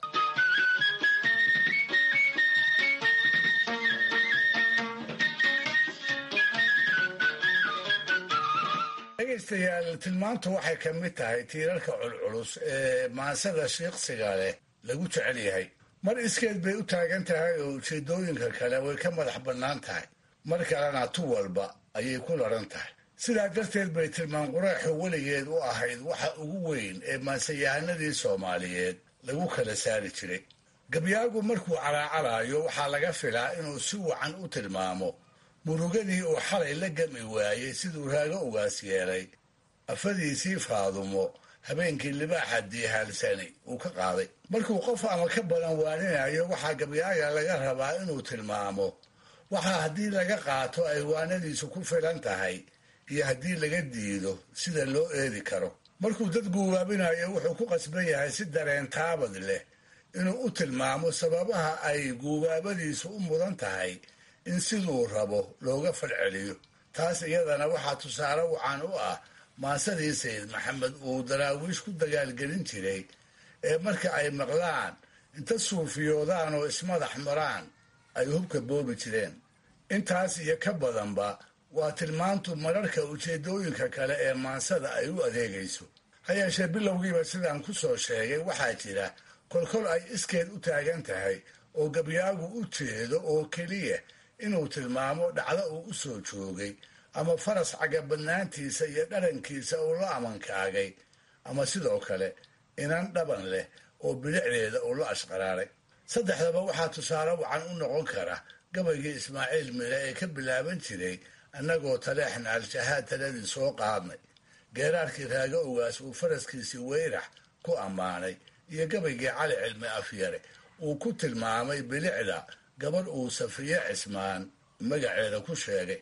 dhegaystayaal tilmaantu waxay ka mid tahay tiirarka culculus ee maansada shiiqsiga leh lagu jecel yahay mar iskeed bay u taagan tahay oo ujeedooyinka kale way ka madax bannaan tahay mar kalena tu walba ayay ku laran tahay sidaa darteed bay tilmaan quraaxu weligeed u ahayd waxa ugu weyn ee maansayahanadii soomaaliyeed lagu kala saari jiray gabyaagu markuu calaacalaayo waxaa laga filaa inuu si wacan u tilmaamo murugadii uu xalay la gami waayey siduu raago ugaas yeelay afadiisii faadumo habeenkii libaaxa diihaalsani uu ka qaaday markuu qof ama ka badan waaninayo waxaa gabyaaga laga rabaa inuu tilmaamo waxaa haddii laga qaato ay waanadiisu ku filan tahay iyo haddii laga diido sida loo eedi karo markuu dad guubaabinayo wuxuu ku qasban yahay si dareen taabad leh inuu u tilmaamo sababaha ay guubaabadiisu u mudan tahay in siduu rabo looga falceliyo taas iyadana waxaa tusaale wacan u ah maasadii sayid maxamed uu daraawiish ku dagaalgelin jiray ee marka ay maqlaan inta suufiyoodaan oo ismadax maraan ay hubka boobi jireen intaas iyo ka badanba waa tilmaantu mararka ujeedooyinka kale ee maansada ay u adeegayso ha yeeshee bilowgiiba sidaan ku soo sheegay waxaa jira kolkol ay iskeed u taagan tahay oo gabyaagu u jeedo oo keliya inuu tilmaamo dhacdo uu u soo joogay ama faras cagabadnaantiisa iyo dharankiisa uu la amankaagay ama sidoo kale inan dhaban leh oo bilicdeeda uu la ashqaraaray saddexdaba waxaa tusaale wacan u noqon kara gabaygii ismaaciil mire ee ka bilaaban jiray annagoo taleexna al-shahaad taladii soo qaadnay geeraarkii raago ogaas uu faraskiisii weyrax ku ammaanay iyo gabaygii cali cilmi afyare uu ku tilmaamay bilicda gabadh uu safiye cismaan magaceeda ku sheegay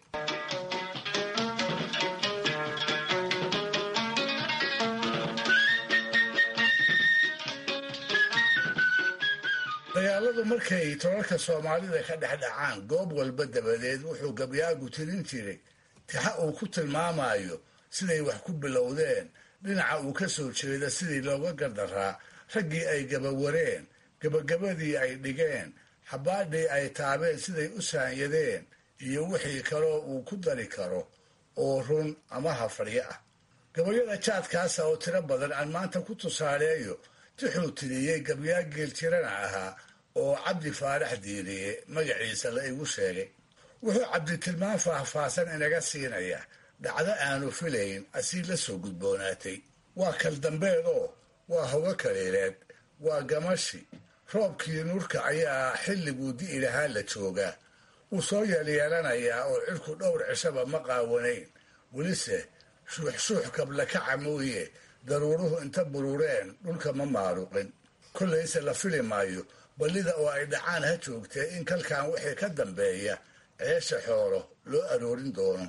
dagaaladu markay tolalka soomaalida ka dhex dhacaan goob walba dabadeed wuxuu gabyaagu tirin jiray tixa uu ku tilmaamayo siday wax ku bilowdeen dhinaca uu ka soo jeeda sidii looga gardaraa raggii ay gabawareen gabagabadii ay dhigeen xabaadhii ay taabeen siday u saanyadeen iyo wixii kaloo uu ku dari karo oo run ama hafadyo ah gabayada jaadkaasa oo tiro badan aan maanta ku tusaaleeyo tixuu tiriyey gabyaa geeljirana ahaa oo cabdi faarax diiriye magaciisa la igu sheegay wuxuu cabdi tilmaan faahfaahsan inaga siinaya dhacdo aanu filayn asii la soo gudboonaatay waa kaldambeedoo waa hogo kaliileed waa gamashi roobkii nurka ayaa xilliguu di'i lahaa la joogaa wuu soo yeelyeelanayaa oo cirku dhowr cishaba ma qaawanayn welise shuuxshuux kablakaca mooye daruuruhu inta burureen dhulka ma maaruqin kollayse la fili maayo ballida oo ay dhacaan ha joogtee in kalkan wixii ka dambeeya ceesha xoolo loo aroorin doono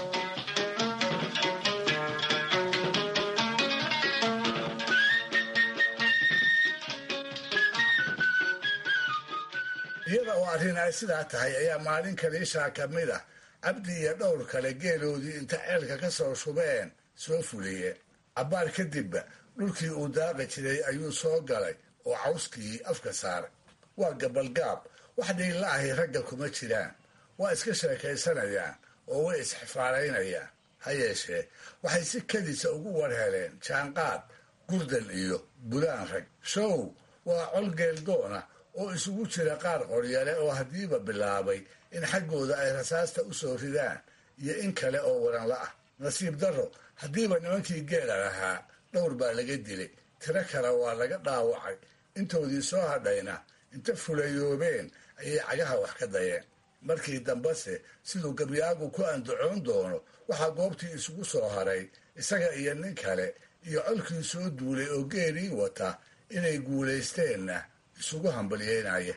iyada oo arrin ay sidaa tahay ayaa maalin kaliishaa ka mid ah cabdi iyo dhowr kale geeloodii inta ceelka ka soo shubeen soo fuliyeen cabbaar kadibba dhulkii uu daaqi jiray ayuu soo galay oo cawskii afka saaray waa gabalgaab wax dhiilla ahi ragga kuma jiraan waa iska sheekaysanayaan oo way isxifaalaynayaan ha yeeshee waxay si kedisa ugu warheleen jaanqaad gurdan iyo bulaan rag show waa col geeldoona oo isugu jira qaar qoryale oo haddiiba bilaabay in xaggooda ay rasaasta u soo ridaan iyo in kale oo waranla ah nasiib darro haddiiba nimankii geela lahaa dhowr baa laga dilay tiro kale waa laga dhaawacay intoodii soo hadhayna inta fulayoobeen ayay cagaha wax ka dayeen markii dambese siduu gabyaagu ku andacoon doono waxaa goobtii isugu soo haray isaga iyo nin kale iyo colkii soo duulay oo geelii wata inay guulaysteenna isugu hambalyeynaya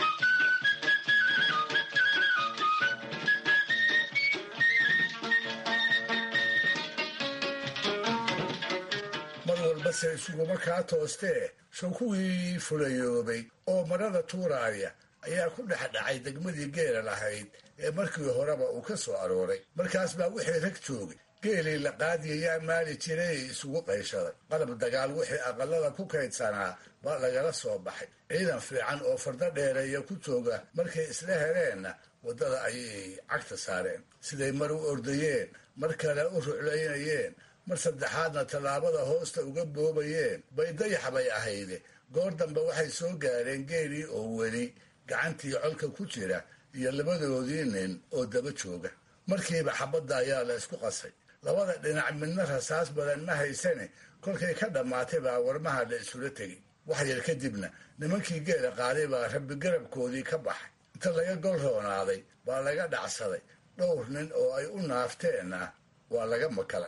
mar walbase isuguma kaa toostee show kuwii fulayoobay oo marada tuuraaya ayaa ku dhex dhacay degmadii geela lahayd ee markii horeba uu ka soo arooray markaas baa wixii rag joogay geelii la qaadiyayaa maali jiray isugu qayshaday qalab dagaal wixii aqalada ku kaydsanaa baa lagala soo baxay ciidan fiican oo fardo dheereeya ku jooga markay isla heleenna waddada ayay cagta saareen siday mar u ordayeen mar kale u ruclaynayeen mar saddexaadna tallaabada hoosta uga boobayeen bay dayax bay ahayde goor dambe waxay soo gaareen geelii oo weli gacantii colka ku jira iyo labadoodii nin oo daba jooga markiiba xabadda ayaa la isku qasay labada dhinac midna rasaas badan ma haysane kolkay ka dhammaatay baa warmaha la isula tegay wax yar kadibna nimankii geela qaaday baa rabbi garabkoodii ka baxay inta laga gol roonaaday baa laga dhacsaday dhowr nin oo ay u naafteenna waa laga makalay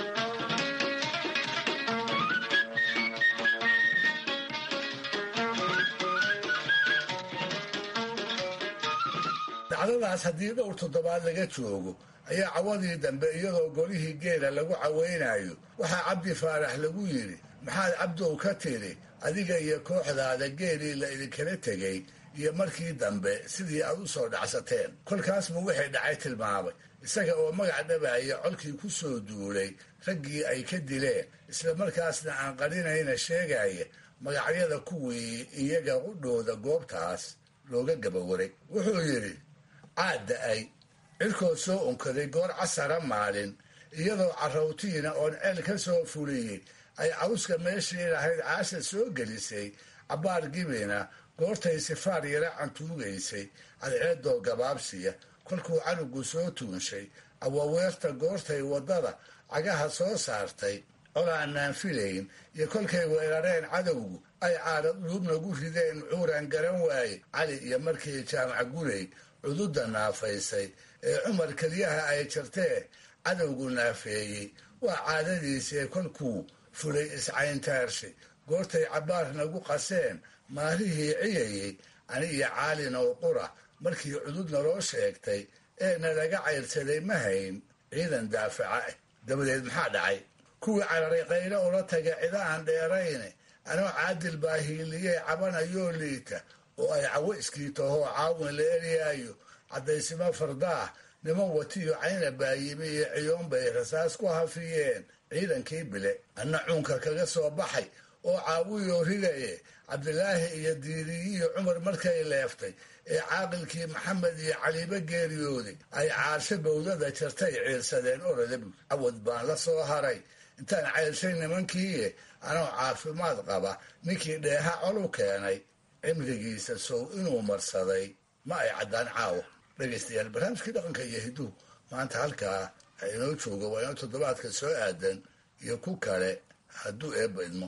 dacdadaas haddii dhowr toddobaad laga joogo ayaa cawadii dambe iyadoo golihii geela lagu cawaynayo waxaa cabdi faarax lagu yidhi maxaad cabdow ka tidhi adiga iyo kooxdaada geelii la idinkala tegay iyo markii dambe sidii aad u soo dhacsateen kolkaas buu wixii dhacay tilmaamay isaga oo magac dhabaaya colkii ku soo duulay raggii ay ka dileen isla markaasna aan qarinayna sheegaya magacyada kuwii iyaga qudhooda goobtaas looga gabawaray wuxuu yidhi caad da-ay cirkood soo unkaday goor casara maalin iyadoo carrawtiina oon ceel ka soo fuliyey ay cawska meeshii lahayd caasha soo gelisay cabbaar gibina goortay sifaar yara cantuugaysay cadceedoo gabaabsiya kolkuu canugu soo tuunshay awaweerta goortay waddada cagaha soo saartay colaanaan filayn iyo kolkay weerareen cadowgu ay caadad dhuubnagu rideen cuuraan garan waaye cali iyo markii jaamac guley cududa naafaysay ee cumar keliyaha ay jartee cadowgu naafeeyey waa caadadiisii kolkuu fulay iscayntaarshi goortay cabbaar nagu qaseen maalihii ciyayey ani iyo caalin oo qura markii cudud naloo sheegtay ee nalaga cayrsaday ma hayn ciidan daafaca ah dabadeed maxaa dhacay kuwii cararay qaylo ula taga cida aan dheerayne anoo caadil baa hiiliyey cabanayoo liita oo ay cawo iskiitahoo caawin la eryaayo caddaysimo fardaah niman watiyo cayna baayimi iyo ciyoon bay rasaas ku hafiyeen ciidankii bile anna cuunka kaga soo baxay oo caawiyoo ridaye cabdilaahi iyo diiriyiyo cumar markay leeftay ee caaqilkii maxamed iyo caliibo geeriyooday ay caarsho bowdada jartay ciirsadeen orodab cawad baan la soo haray intaan cayrshay nimankiiye anoo caafimaad qaba ninkii dheeha col u keenay cimrigiisa sow inuu marsaday ma ay caddaan caawo dhegaystayaal barnaamijkii dhaqanka iyo hiduhu maanta halkaa ha inoo jooga waa inoo toddobaadka soo aadan iyo ku kale hadduu eebba idmo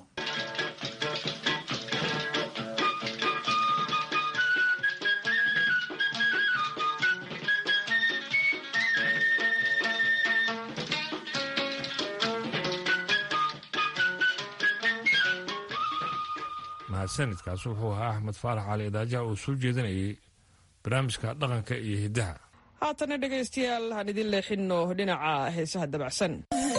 mahadsanidkaas wuxuu ahaa axmed faarax cali idaajaha uu soo jeedinayay barnaamijka dhaqanka iyo hiddaha haatana dhegaystayaal aan idin leexinno dhinaca heesaha dabacsan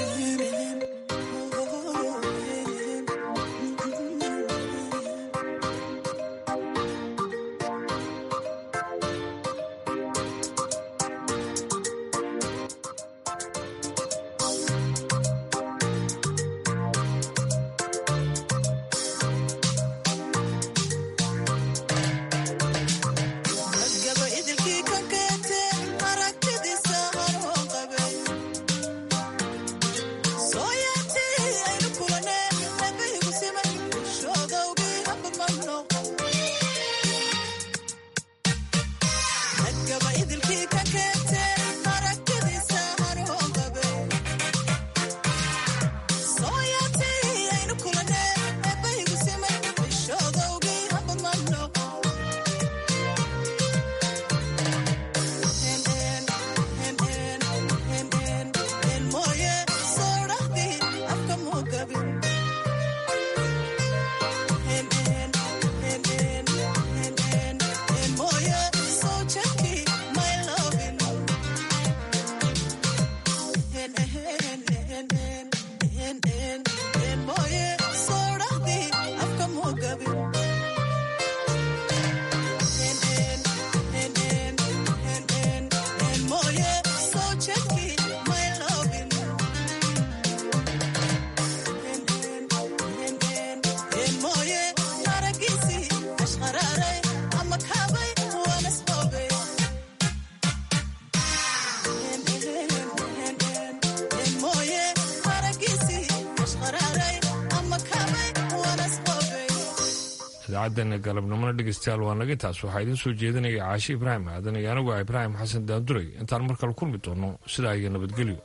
idaacaddeena galabnimona dhegeystayaal waa naga taas waxaa idiin soo jeedinaya caashi ibraahim aadan iyo anigu ah ibraahim xasan daanduray intaan mar kale kulmi doonno sidaa iyo nabadgelyo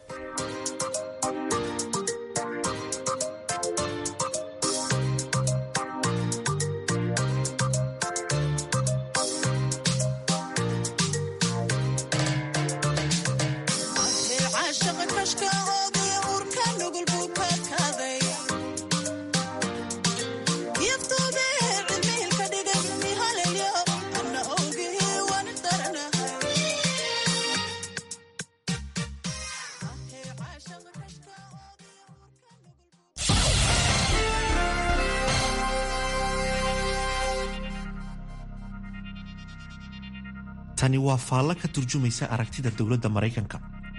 tani waa faallo ka turjumaysa aragtida dowladda maraykanka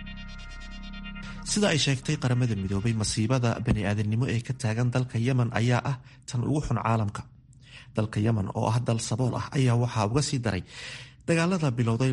sida ay sheegtay qaramada midoobay masiibada bani-aadamnimo ee ka taagan dalka yemen ayaa ah tan ugu xun caalamka dalka yemen oo ah dal sabool ah ayaa waxaa uga sii daray dagaalada bilowday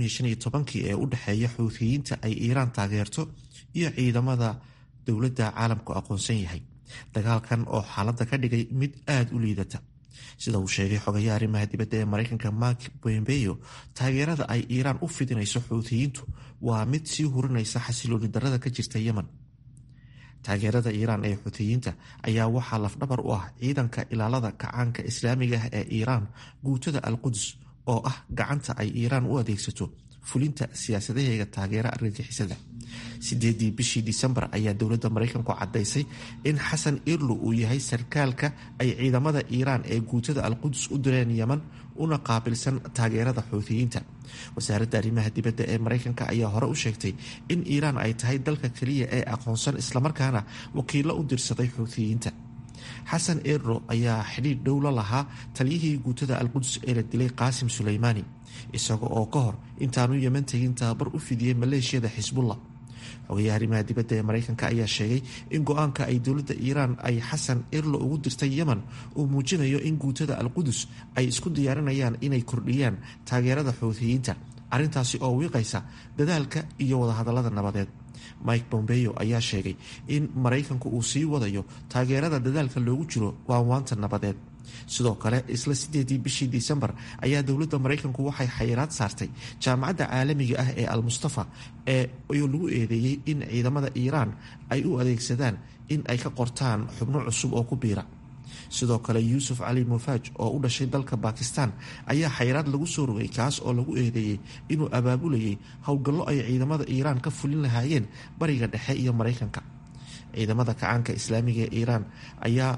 ee u dhexeeya xuutiyiinta ay iiraan taageerto iyo ciidamada dowladda caalamku aqoonsan yahay dagaalkan oo xaaladda ka dhigay mid aada u liidata sida uu sheegay xogayaha arrimaha dibadda ee maraykanka mark bombeyo taageerada ay iiraan u fidinayso xuutiyiintu waa mid sii hurinaysa xasilooni darada ka jirta yemen taageerada iiraan ee xuutiyiinta ayaa waxaa lafdhabar u ah ciidanka ilaalada kacaanka islaamiga ah ee iiraan guutada al qudus oo ah gacanta ay iiraan u adeegsato fulinta siyaasadaheega taageera argagixisada sideedii bishii disembar ayaa dowladda maraykanku caddaysay in xasan irlu uu yahay sarkaalka ay ciidamada iiraan ee guutada alqudus u direen yeman una qaabilsan taageerada xuutiyiinta wasaaradda arrimaha dibadda ee maraykanka ayaa hore u sheegtay in iiraan ay tahay dalka keliya ee aqoonsan islamarkaana wakiilo u dirsaday xuutiyiinta xasan erro ayaa xidhiidh dhow la lahaa taliyihii guutada alqudus ee la dilay qaasim suleymaani isaga oo ka hor intaanu yeman tegin tababar u fidiyey maleeshiyada xisbullah xogayaha arrimaha dibadda ee maraykanka ayaa sheegay in go-aanka ay dowladda iiraan ay xasan erlo ugu dirtay yemen uu muujinayo in guutada alqudus ay isku diyaarinayaan inay kordhiyaan taageerada xuutiyiinta arrintaasi oo wiiqaysa dadaalka iyo wadahadallada nabadeed mike bombeyo ayaa sheegay in maraykanku uu sii wadayo taageerada dadaalka loogu jiro waanwaanta nabadeed sidoo kale isla sideedii bishii disembar ayaa dowladda maraykanku waxay xayiraad saartay jaamacadda caalamiga ah ee al-mustafa ee lagu eedeeyey in ciidamada iiraan ay u adeegsadaan in ay ka qortaan xubno cusub oo ku biira sidoo kale yuusuf cali mufaaj oo u dhashay dalka bakistan ayaa xayiraad lagu soo rogay kaas oo lagu eedeeyey inuu abaabulayay howlgallo ay ciidamada iiraan ka fulin lahaayeen bariga dhexe iyo maraykanka ciidamada kacaanka islaamiga ee iiraan ayaa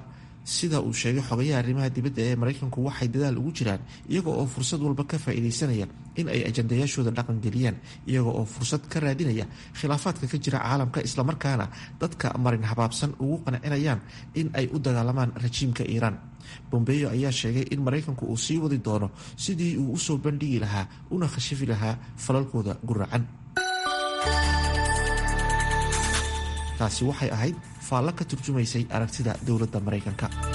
sida uu sheegay xogayaha arrimaha dibadda ee maraykanku waxay dadaal ugu jiraan iyaga oo fursad walba ka faa'iidaysanaya in ay ajandayaashooda dhaqangeliyaan iyaga oo fursad ka raadinaya khilaafaadka ka jira caalamka islamarkaana dadka marin habaabsan ugu qancinayaan in ay u dagaalamaan rajiimka iiraan bombeyo ayaa sheegay in maraykanku uu sii wadi doono sidii uu usoo bandhigi lahaa una khashifi lahaa falalkooda guracan taasi waxay ahayd faallo ka turjumaysay aragtida dowladda maraykanka